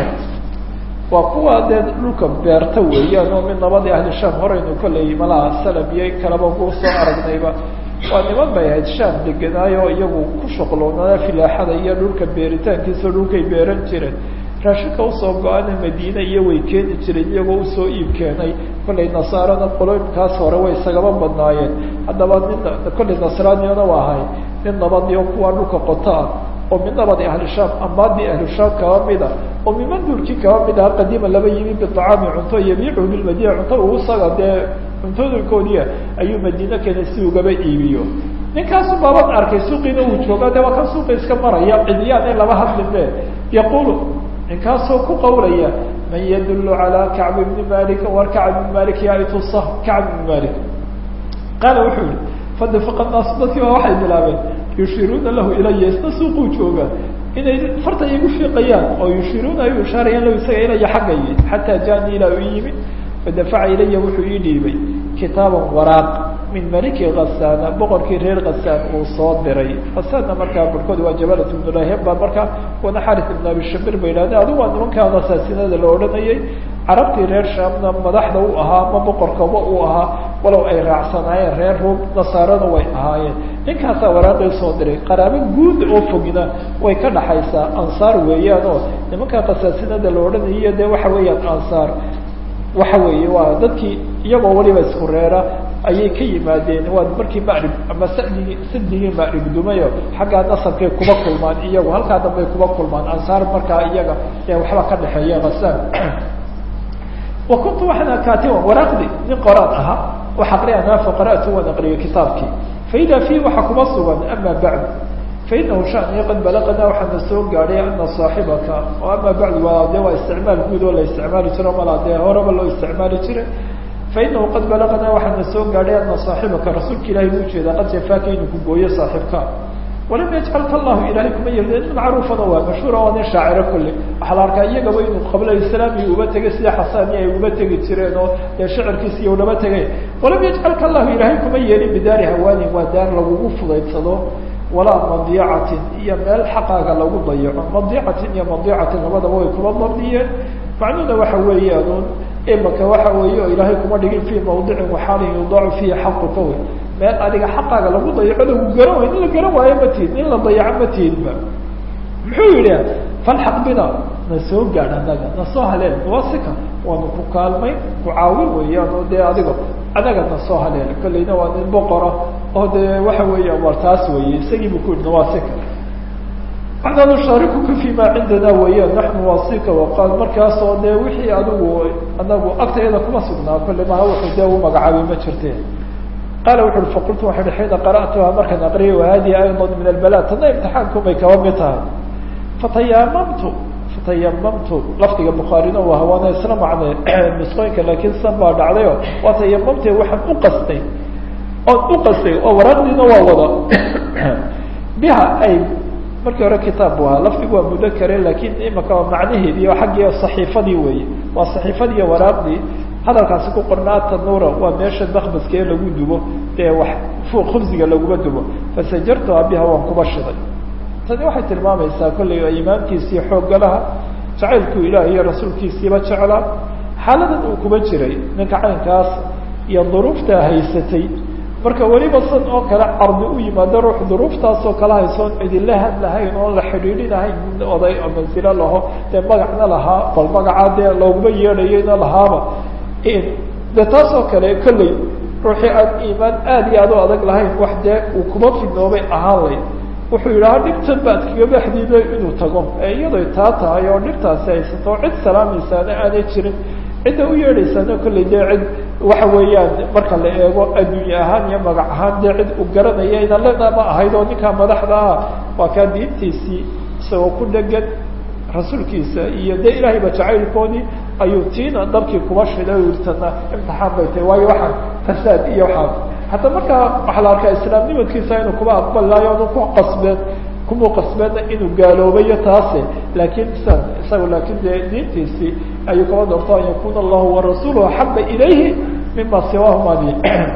waa kuwa dee dhulka beerta weeyaan oo mid nabadii ahli sham horeynu kolley malaha salam iyo in kaleba ku soo aragnayba waa niman bay ahayd sham deganaayo iyagu ku shuqloonaa filaaxada iyo dhulka beeritaankiisa dhulkay beeran jireen raashinka usoo go-ana madiine iyo way keeni jireen iyagoo usoo iib keenay kollay nasaarana qoloyinkaas hore way isagaba badnaayeen haddaba nin kollay nasraaniyana waa ahay nin nabadii oo kuwa dhulka qoto ah oo min nabadi ahli sham amaadii ahli sham kaba mida oo miman duurkii kaba mid aha qadiima laba yimi biطacaami cunto yabiicuhu bilmadina cunto uu isaga dee cuntooyinkoodiia ayuu madiine keenay si ugaba iibiyo ninkaasu baabad arkay suuqiina uu jooga de waa kan suuqa iska maraya cidiyaan in laba hadline yaqulu ninkaasoo ku qawlaya man yadulu calaa kacb ibni malik war kacb ibni malik yaa itusa kacb ibni malik qaala wuxuu yihi fadafaqa naasu dadkii baa waxay bilaabeen yushiruuna lahu ilaya isna suuquu jooga inay farta igu fiiqayaan oo yushiruuna ay u ishaarayaan lahu isaga ilaya xaggay xataa jaani ilaa u yimi fadafaca ilaya wuxuu ii dhiibay kitaaban waraaq min maliki khasaana boqorkii reer khasaan uu soo diray khasaanna markaa barhkood waa jabalat ibnu laheb baa markaa wana xaris ibn abi shabir ba yidhahdeen adigu waa nimankaa khasaasinada la odhanayay carabtii reer shaamna madaxda u ahaa ama boqorkaba uu ahaa walow ay raacsanaayeen reer ruum nasaarana way ahaayeen ninkaasaa waraaqii soo diray qaraabo guud oo fogina way ka dhaxaysaa ansaar weeyaan oo nimankaa khasaasinada la odhanayo dee waxa weeyaan ansaar waxa weeye waa dadkii iyagoo waliba isku reera ayay ka yimaadeen waa markii macrib ama sadigii sadigii macrib dumayo xaggaa nasabkay kuba kulmaan iyagu halkaa dambay kuba kulmaan ansaar markaa iyaga ee waxba ka dhexeeya khasaan wa kuntu waxaan kaatiban waraaqdi nin qoraad ahaa wax aqriya naafa qara'tu waan aqriyo kitaabkii faida fiihi waxa kuma sugan ama bacd fainahu shani qad balaqanaa waxaana soo gaadhay ana saaxibaka oo ama bacd waa de waa isticmaal guud oo la isticmaali jiro malaa dee horeba loo isticmaali jiray fainahu qad balaqanaa waxaana soo gaadhay ana saaxibaka rasuulka ilahay buu ujeedaa qad jafaaka inuu ku gooyo saaxibka walam yajcalka allahu ilahay kuma yeelin nin macruufana waa mashhuura waa nin shaaciro kolle waxaa la arkaa iyagaba inuu qabla islaami uba tegay sida xasaani ay uba tegi jireen oo dee shacirkiisi iyo unaba tegay walam yajcalka allahu ilahay kuma yeelin bidaari hawaanin waa daar lagugu fudaydsado walaa madiicatin iyo meel xaqaaga lagu dayaco madiicatin iyo madiicatin labadaba way kuma dabdiyeen macnuhuna waxa weeyaan imaka waxa weeye oo ilaahay kuma dhigin fii mawdicin waxaalin yudaacu fiihi xaquka wey meel adiga xaqaaga lagu dayaco lagu garan wayo in la garan waayo ma tiid in la dayaco ma tiidba muxuu yidhi falxaq bina na soo gaadh anaga na soo haleel wasika waanu ku kaalmay ku caawin weeyaan oo dee adiga anaga na soo haleel kolleyna waa nin boqora oo dee waxa weeya war taas weeye isagii bu ku yihi nawasika waxnaa nushaarikuka fi ma cindana weeyaan naxnu wasika waqaal markaasoo dee wixii adigu anagu agtayada kuma sugnaa kolle maha wuxuu dee u magacaabay ma jirte qaala wuxu uhi faqultu waxaa hi xiina qara'tuha markaan aqriyay wahadihi ayضa min albala tana imtixaankumay kaba mid tahay fatayamamtu fatayamamtu lafdiga bukhaarina waa hawaana isla macne nusqooyinka laakiin san baa dhacdayo waa tayamamte waxaan u qastay oon u qastay oo waraaqdiina waa wada biha ay markii hore kitaab bu ahaa lafdigu waa mudakare lakin imaka waa macnaheedii oo xaggii saxiifadii weeye waa saxiifadii iyo waraaqdii hadalkaasi ku qornaa tanuura waa meesha makbaska ee lagu dubo dee wax fuuq khubsiga laguma dubo fasajartuha biha waan kuba shiday tani waxay tilmaamaysaa kollay imaamkiisii xooggalaha jacaylkuu ilaah iyo rasuulkiisiiba jeclaa xaaladan uu kuba jiray ninka caynkaas iyo duruuftaa haysatay marka weliba san oo kale cardi u yimaado ruux duruuftaasoo kale haysoon cidinla hadlahayn oon la xidhiidhinahayn oday oo mansilo laho dee magacna lahaa bal magacaa dee looguma yeedhayayna lahaaba de taas oo kale kolley ruuxii aan iimaan aada iyo aad u adag lahayn wax dee uu kuma fidnoobay ahaan lay wuxuu yidhaha dhibtan baad kaga baxdiiday inuu tago ee iyadoy taa tahay oo dhibtaasi haysato cid salaamaysaana aanay jirin cidda u yeedhaysaana kolley dee cid waxa weeyaan marka la eego adduunye ahaan iyo magac ahaan dee cid u garanaya ina lena ma ahayd oo ninkaa madaxda ah waa kaa diintiisii isagoo ku dhegan rasuulkiisa iyo dee ilaahayba jacaylkoodii ayuu tiina dabkii kuba shiday wirtana imtixaan bay tahay waayo waxaan fasaad iyo waxaa hataa markaa waxaa la arkaa islaamnimadkiisa inuu kuba aqbalaayo onu ku qasbeen kumuu qasbeena inuu gaaloobayo taase laakiin isa isaga laakin dee diintiisii ayuu kaba doorto an yakuna allahu warasuuluhu axaba ilayhi mima siwaahumadi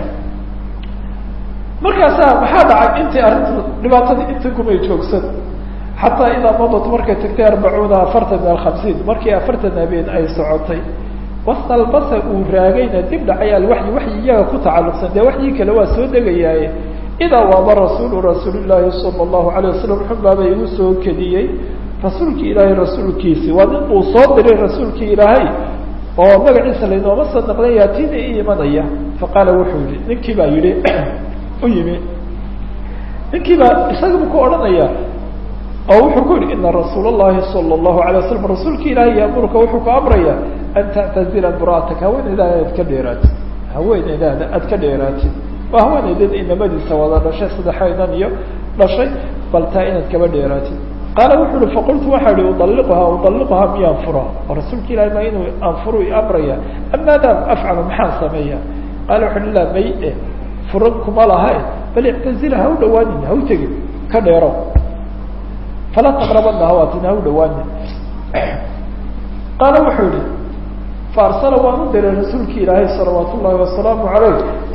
markaasa maxaa dhacay intii arrinta dhibaatadii inta kumay joogsan xataa idaa madat markay tagtay arbacuuna afartan min alhamsiin markii afartan habeen ay socotay wastalbasa uu raagayna dib dhacay alwaxyi waxyi iyaga ku tacalluqsan dee waxyii kale waa soo degayaaye idaa waaba rasuulu rasuulillaahi sala allahu alayh wasalam xunbaaba igu soo kediyey rasuulkii ilaahay rasuulkiisi waa nin uu soo diray rasuulkii ilaahay oo magaciisa laynooma soo naqlay yaatiina i imanaya faqaala wuxuu yihi ninkii baa yihi u yimi ninkii baa isagaba ku odhanaya oo wuxuu ku yihi ina rasuul اllahi salى الlahu alay waslam rasuulka ilaahay yaamuruka wuxuu ku amraya an tactazila mra'ataka haweeneydaada aad ka dheeraatid haweeneydaada aad ka dheeraatid waa haweeneydeed inamadiisa wada dhashay saddexaynan iyo dhashay bal taa inaad kaba dheeraatid qaala wuxu uhi faqultu waxaa ihi udaliquhaa udaliquhaa miyaan fura oo rasuulka ilahay ma inuu anfuru i amraya am maada afcalu maxaan sameeya qaala wuxu uhi laa may e furan kuma laha bal ictazila ha u dhawaanin ha u tegin ka dheero falaa taqrabana hawaatin ha u dhawaanin qaala wuxuu yihi faarsala waan u diray rasuulki ilaahay salawaat ullahi wasalaamu alayh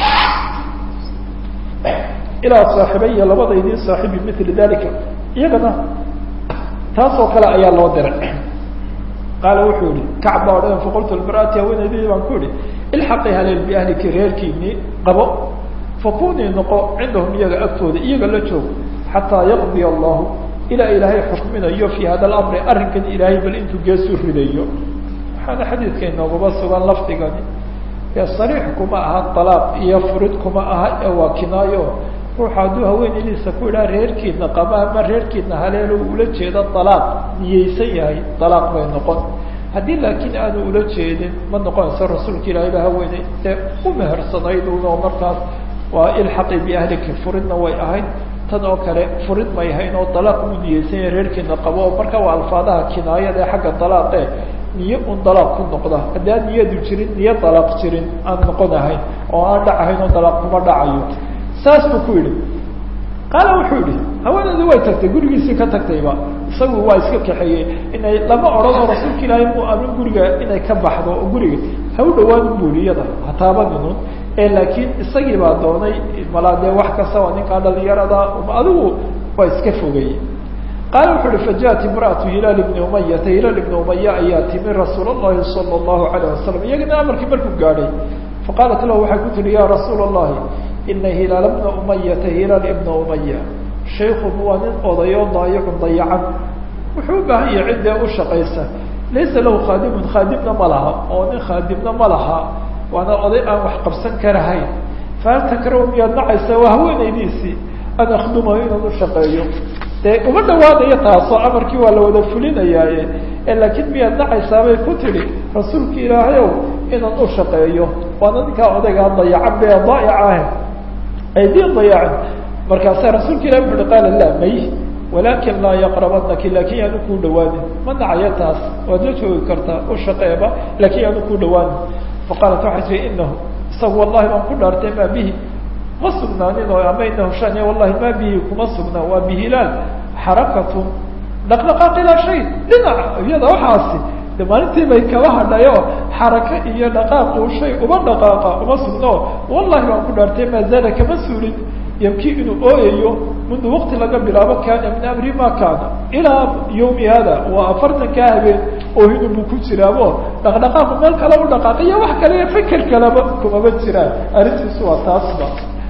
ilaa saaxibaya labadaydii saaxibi mili dalika iyagana taasoo kale ayaa loo diray qaala wuxuu yihi kacb baa odhan faqultu lmaraati haweenaydii baan ku yihi ilxaqi haleel biahliki reerkiinii qabo fakunii noqo cindahum iyaga agtooda iyaga la joog xataa yaqdiya allahu ilaa ilaahay xukminayo fi hada lamri arrinkan ilaahay bal intuu geesu ridayo waxaana xadiidka inoogaba sugan lafdigani ee sariix kuma aha alaaq iyo furid kuma aha ee waa kinaayo ruuxa hadduu haweenaydiisa ku idhaha reerkiina qaba ama reerkiina haleelo ula jeeda alaaq niyeysan yahay alaaq bay noqon haddii laakiin aanu ula jeedin ma noqonayso rasuulka ilaahay ba haweeney ee u mehersanayd un oo markaas waa ilxaqi biahliki furidna way ahayd tan oo kale furid may hayn oo dalaaq u niyeysan yahay reerkiina qabo oo marka waa alfaadaha kinaayada ee xagga dalaaqe niyo un dalaaq ku noqda haddii aan niyadu jirin niyo dalaaq jirin aan noqon ahayn oo aan dhacahayn oo dalaaq kuma dhacayo saas buu ku yidhi qaala wuxuu yihi haweeneedu way tagtay gurigiisii ka tagtayba isagu waa iska kaxeeyey inay lama odhanoo rasuulka ilaahay mu amin guriga inay ka baxdo oo guriga ha u dhawaan buuliyada hataabaninun ee laakiin isagii baa doonay malaa dee wax kasta waa ninkaa dhalinyarada adigu waa iska fogayey qaala wuxu uhi fajaءat imra'atu hilaal ibni umayata hilaal ibni umaya ayaa timi rasuul اllahi salى اllahu alayه wasalam iyagana amarkii markuu gaadhay faqaalat lahu waxay ku tihi ya rasuul اllahi ina hilaal bna umayata hilaal ibna umaya shaykun waa nin odayo daayicun dayacan wuxuu u baahan yahay ciddee u shaqaysa laysa lahu khaadimun khaadimna ma laha oo nin khaadimna ma laha waana oday aan wax qabsan karahayn fahal takrahu miyaad nacaysa waa haweenaydiisii an akhdumahu inaan u shaqeeyo dee uma dhawaanayo taasoo amarkii waa la wada fulinayaaye laakiin miyaad nacaysaabay ku tidhi rasuulka ilaahayow inaan u shaqeeyo waana ninkaa odaygaa dayacan be daa'ic ah aydiin dayacin markaasa rasuulka ilahi wuxu uhi qaala laa may walakin laa yaqrabanaki laakin yaanu kuu dhawaanin ma nacayo taas waad la joogi kartaa u shaqeeba laakin yaanu kuu dhawaanin faqaalat waxay tii inahu isagu wallahi baan ku dhaartay maa bihi ma sugnaanin oo ama inahu shaniya wallahi maa bihi kuma sugnaa waa bihilaal xarakatu dhaqdhaqaaq ilaa shay dhinaca iyada waxaasi de maalintii bay kaba hadhay oo xaraka iyo dhaqaaqu shay uma dhaqaaqa uma sugno wallahi baan ku dhaartay maa zaada kama suulin yabkii inuu ooyayo mundu wakti laga bilaabo kaana min amri ma kaana ilaa yawmi hada waa afartankaa habeen oohinu buu ku jiraabo dhaqdhaqaaqu meel kale u dhaqaaqiyo wax kale iyo feker kaleba kumaba jiraan arrintiisu waa taasba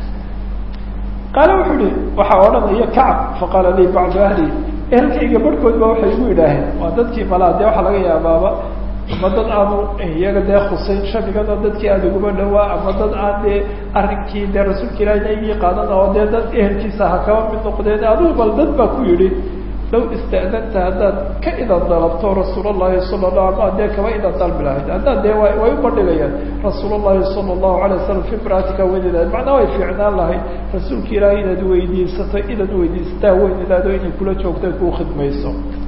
qaale wuxuu ihi waxaa odhanaya kacab faqaala lii bacdu ahli ehelkayga barhkood ba waxay igu yidhaaheen waa dadkii malaa dee waxaa laga yaabaaba ama dad aanu iyaga dee khusayn shamigan oo dadkii aada uguma dhawaa ama dad aan dee arrinkii dee rasuulka ilahi naygii qaadan oo dee dad ehelkiisa ha kaba mid noqdeen adigu bal dad baa ku yidhi law ista'danta haddaad ka idan dalabto rasuul allahi sala la ama dee kaba idan dalbi lahayd haddaad dee way way ubadhigayaan rasuul allahi sala allahu alay wasalam fi imraatika weynidaad macnaa way fiicnaan lahayd rasuulka ilaahi inaad weydiisato inaad weydiisataa weynidaado inay kula joogto kuu khidmayso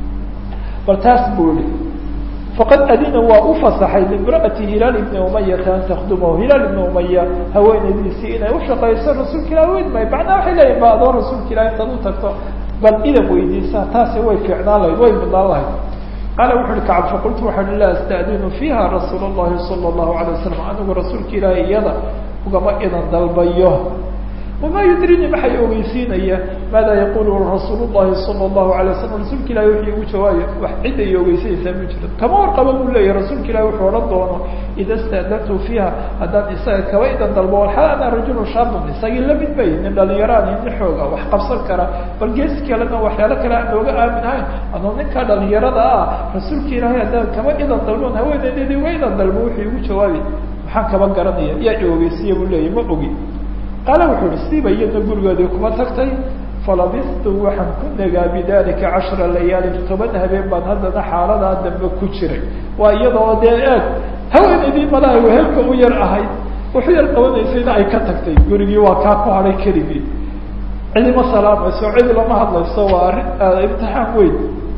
bal taas buu yihi faqad adina waa u fasaxay limra'ati hilaal ibni umayata an takhdumahu hilaal ibni umaya haweenaydiisii inay ushaqayso rasuulka ilahi weyn maayo macnaa waxay leeyihin ba adoo rasuulka ilahi intaad u tagto bal idan weydiisaa taasi way fiicnaan lahayd way mudnaan lahayd qaala wuxu uhi kacab faqultu waxaa hi laa asta'dinu fiiha rasuul اllahi sala allahu alay wasalam anigu rasuulka ilaahi iyada ugama idan dalbayo wamaa yudrini maxay ogeysiinaya maada yaqulu rasuul llahi sala allahu alay wasalam rasuulka ilahi wuxuu igu jawaayo wax cid ay ogeysanaysaa ma jiro kama warqaba buu leeyahy rasuulka ilahi wuxuu odhan doono ida sta'dantu fiiha haddaan isaga kaba idan dalbo walxal ana rajulu shaabun isagii lamid bay nin dhalinyaraan nin xooga wax qabsan kara bal geesi kalena waxyaalo kale aan looga aaminahayn anoo ninkaa dhalinyarada ah rasuulka ilaahay haddaan kaba idan dalbon haweeneydeedi uga idan dalbo wuxuu igu jawaabi maxaan kaba garanaya yaa i ogeysiya buu leeyahy ma ogi qaala wuxuu uhi siiba iyadna gurigoodii kuma tagtay falabistu waxaan ku nagaa bidalika cashra layaalin toban habeen baan haddana xaaladaa dambe ku jiray waa iyadoo dee eeg haweenaydii malaha wehelka u yar ahayd wuxu yar qabanaysayna ay ka tagtay gurigii waa kaa ku hadhay keligii cidima salaamayso cid lama hadlayso waa arrin imtixaan weyn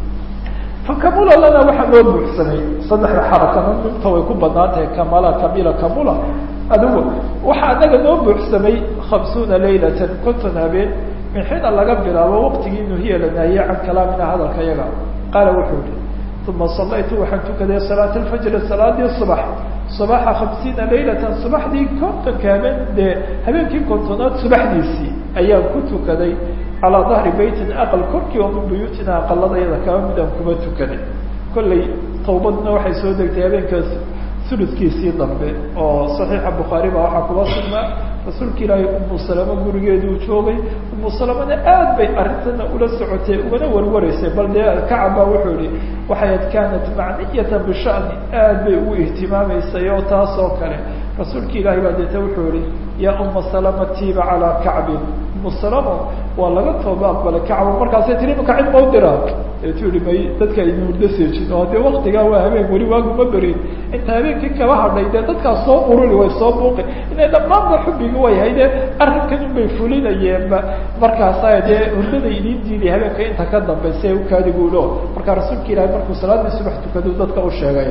fakamula lana waxaa noo buuxsamay saddexda xarakana minta way ku banaan tahay kamala kamila kamula adigu waxaa anaga noo buuxsamay hamsuuna laylatan konton habeen min xiina laga bilaabo waqtigii nuhiya la naahiye can kalaamina hadalka yaga qaala wuxuu yihi uma salaytu waxaan tukaday salaat alfajri salaadii subax subaxa hamsiina laylatan subaxdii kontonka habeen dee habeenkii kontonaad subaxdiisii ayaan ku tukaday calaa dahri beytin aqal korkii oo min buyuutina aqaladayada kaba midaan kuma tukaday kollay tawbadna waxay soo degtay habeenkaas suluskiisii dambe oo saxiixa bukhaari baa waxaa kuba sugnaa rasuulka ilaahay umu salama gurigeeduu joogay umu salamana aad bay arrintana ula socotay ugana warwaraysay bal dee kacab baa wuxuu yihi waxay ad kaanat macniyatan bishani aad bay ugu ihtimaamaysay oo taas oo kale rasuulka ilaahay baa deeta wuxuu yihi yaa uma salama tiiba calaa kacbin umu salamo waa laga tooba aqbalay kacbo markaasay tiri imaka cid mau diraa eetu yihi may dadka ayna hurdo seejin oo dee waktigaa waa habeen weli waaguma berin inta habeenkii kaba hadhay dee dadkaas soo ururi way soo buuqi inay dhammaanba xubbigi way hayde arrinkan un bay fulinayeenba markaasa dee hurdada idiin diiday habeenka inta ka dambaysa ee ukaadiguulo markaa rasuulka ilahay markuu salaadii subax tukadu dadka u sheegay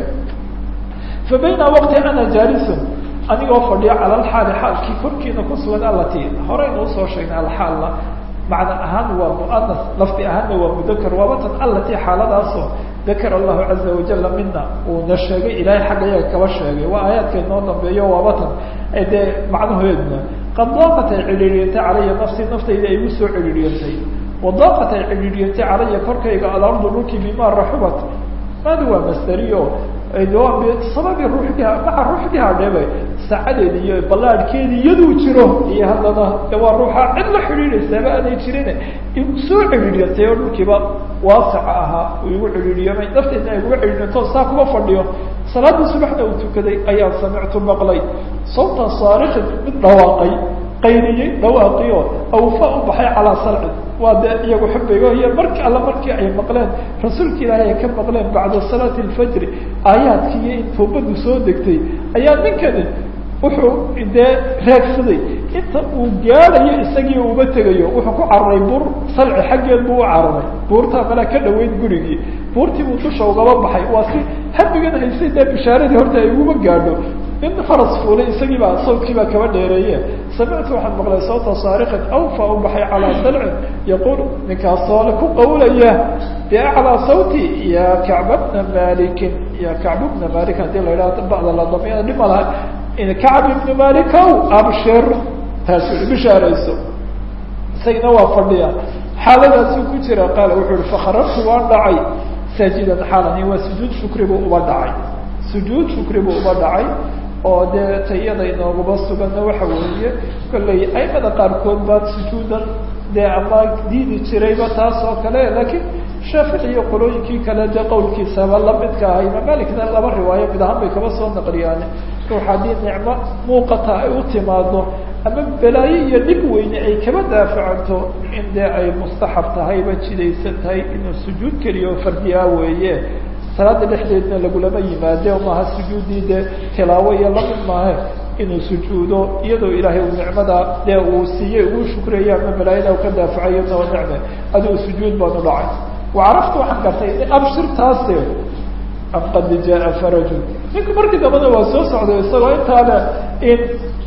fa bayna waqti ana jaalisun anigoo fadhiyo cala alxaali xaalkii korkiina kusugan alati horeyna usoo sheegnay alxaalna macna ahaan waa muanas lafdi ahaanna waa mudakar waabatan alati xaaladaasoo dakar allahu caza wajala mina uuna sheegay ilaahay xagga yaga kaba sheegay waa aayaadka inoo dambeeyo waabatan dee macnahoedna qad daaqat ay cidhiiriyantay calaya nafsi naftayda ay igu soo cidhiiriyantay wadaaqat ay cidhiiriyantay calaya korkayga alardu dhulkii bima raxubat maadi waa masderiyo sababi ruuxdiha maca ruuxdiha dhebe saacadeedi iyo ballaadhkeedi iyaduu jiro iyo haddana waa ruuxa cid la xidhiidhaysaaba aanay jirin igu soo cidhiidhiyantay oo dhulkiiba waasaca ahaa uu igu cidhiidhiyamay nafteedna ay uga cidhiidhanto saa kuma fadhiyo salaadii subaxna uu tukaday ayaan samictu maqlay sawtan saarikin mid dhawaaqay qayriyey dhawaaqiyo awfa u baxay calaa salcin waa dee iyagu xubigo iyo marki alla markii ay maqleen rasuulka ilaahay ay ka maqleen bacda salaati alfajri aayaadkii iyo in toobadu soo degtay ayaa ninkani wuxuu dee raagsaday inta uu gaadayo isagii uba tegayo wuxuu ku cararay buur salci xaggeed buu u cararay buurtaa malaa ka dhaweyd gurigii buurtii buu dusha ugaba baxay waa si habigan haysay dee bishaaradii horta ay uguma gaadho in faras fuulay isagii baa sawdkii baa kaba dheereeye samictu waxaan maqlay sawta saariqin awfa u baxay calaa salcin yaquul ninkaasoo le ku qawlaya biaclaa sawti ya kacba bna malikin ya kacbu bna malik hadii la yidhaha bacda ladamiyada dhib ma laha kacb ibnu malikow abshir taas bishaarayso isagina waa fadhiya xaaladaasuu ku jira qaala wuxuu uhi fakharajtu waan dhacay saajidan xaalani waa sujuud shukri buu uba dhacay sujuud shukri buu uba dhacay oo dee tayada inoogaba suganna waxa weeye kollay aimada qaarkood baa sujuudan dee ama diidi jirayba taas oo kale laakiin shaafici iyo qolooyinkii kale dee qowlkiisaba lamidka ah imaam malikna laba riwaayo mid ahaan bay kaba soo naqliyaan ruux haddii nicmo muuqata ay u timaado ama balaayo iyo dhib weyne ay kaba daafacanto in dee ay mustaxab tahayba jidaysan tahay inuu sujuud keliyo fardiyaa weeye salaada dhexdeedna lagulama yimaade maaha sujuuddii dee tilaawo iyo lamid maahe inuu sujuudo iyadoo ilaahay uu nicmada dee uu siiyey uu shukreeyo ama balaayada u ka daafacayo noo nicme adigu sujuud baanu dhacay wacaraftu waxaan gartay abshirtaase am qad jaa faraju ninku markii dambana waa soo socday isagoo intaale in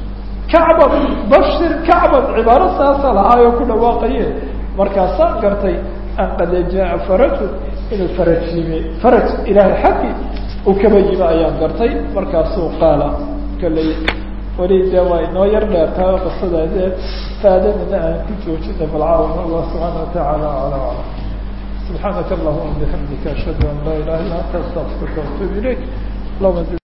kacban bashir kacban cibaaro saasa lahaayoo ku dhawaaqaye markaasaan gartay an qad jaa faraju inuu faraj yimi faraj ilaahay xaggi uu kaba yimi ayaan gartay markaasuu qaala kalley weli dee waa inoo yar dheertahay oo qisada dee faadanina aan ku joojina balcaawan allah subxaana watacaala ala aclam subxaanaka allahuma bixamdika ashhadu an laa ilaha illa anta astaqfiruka waatuub ilayk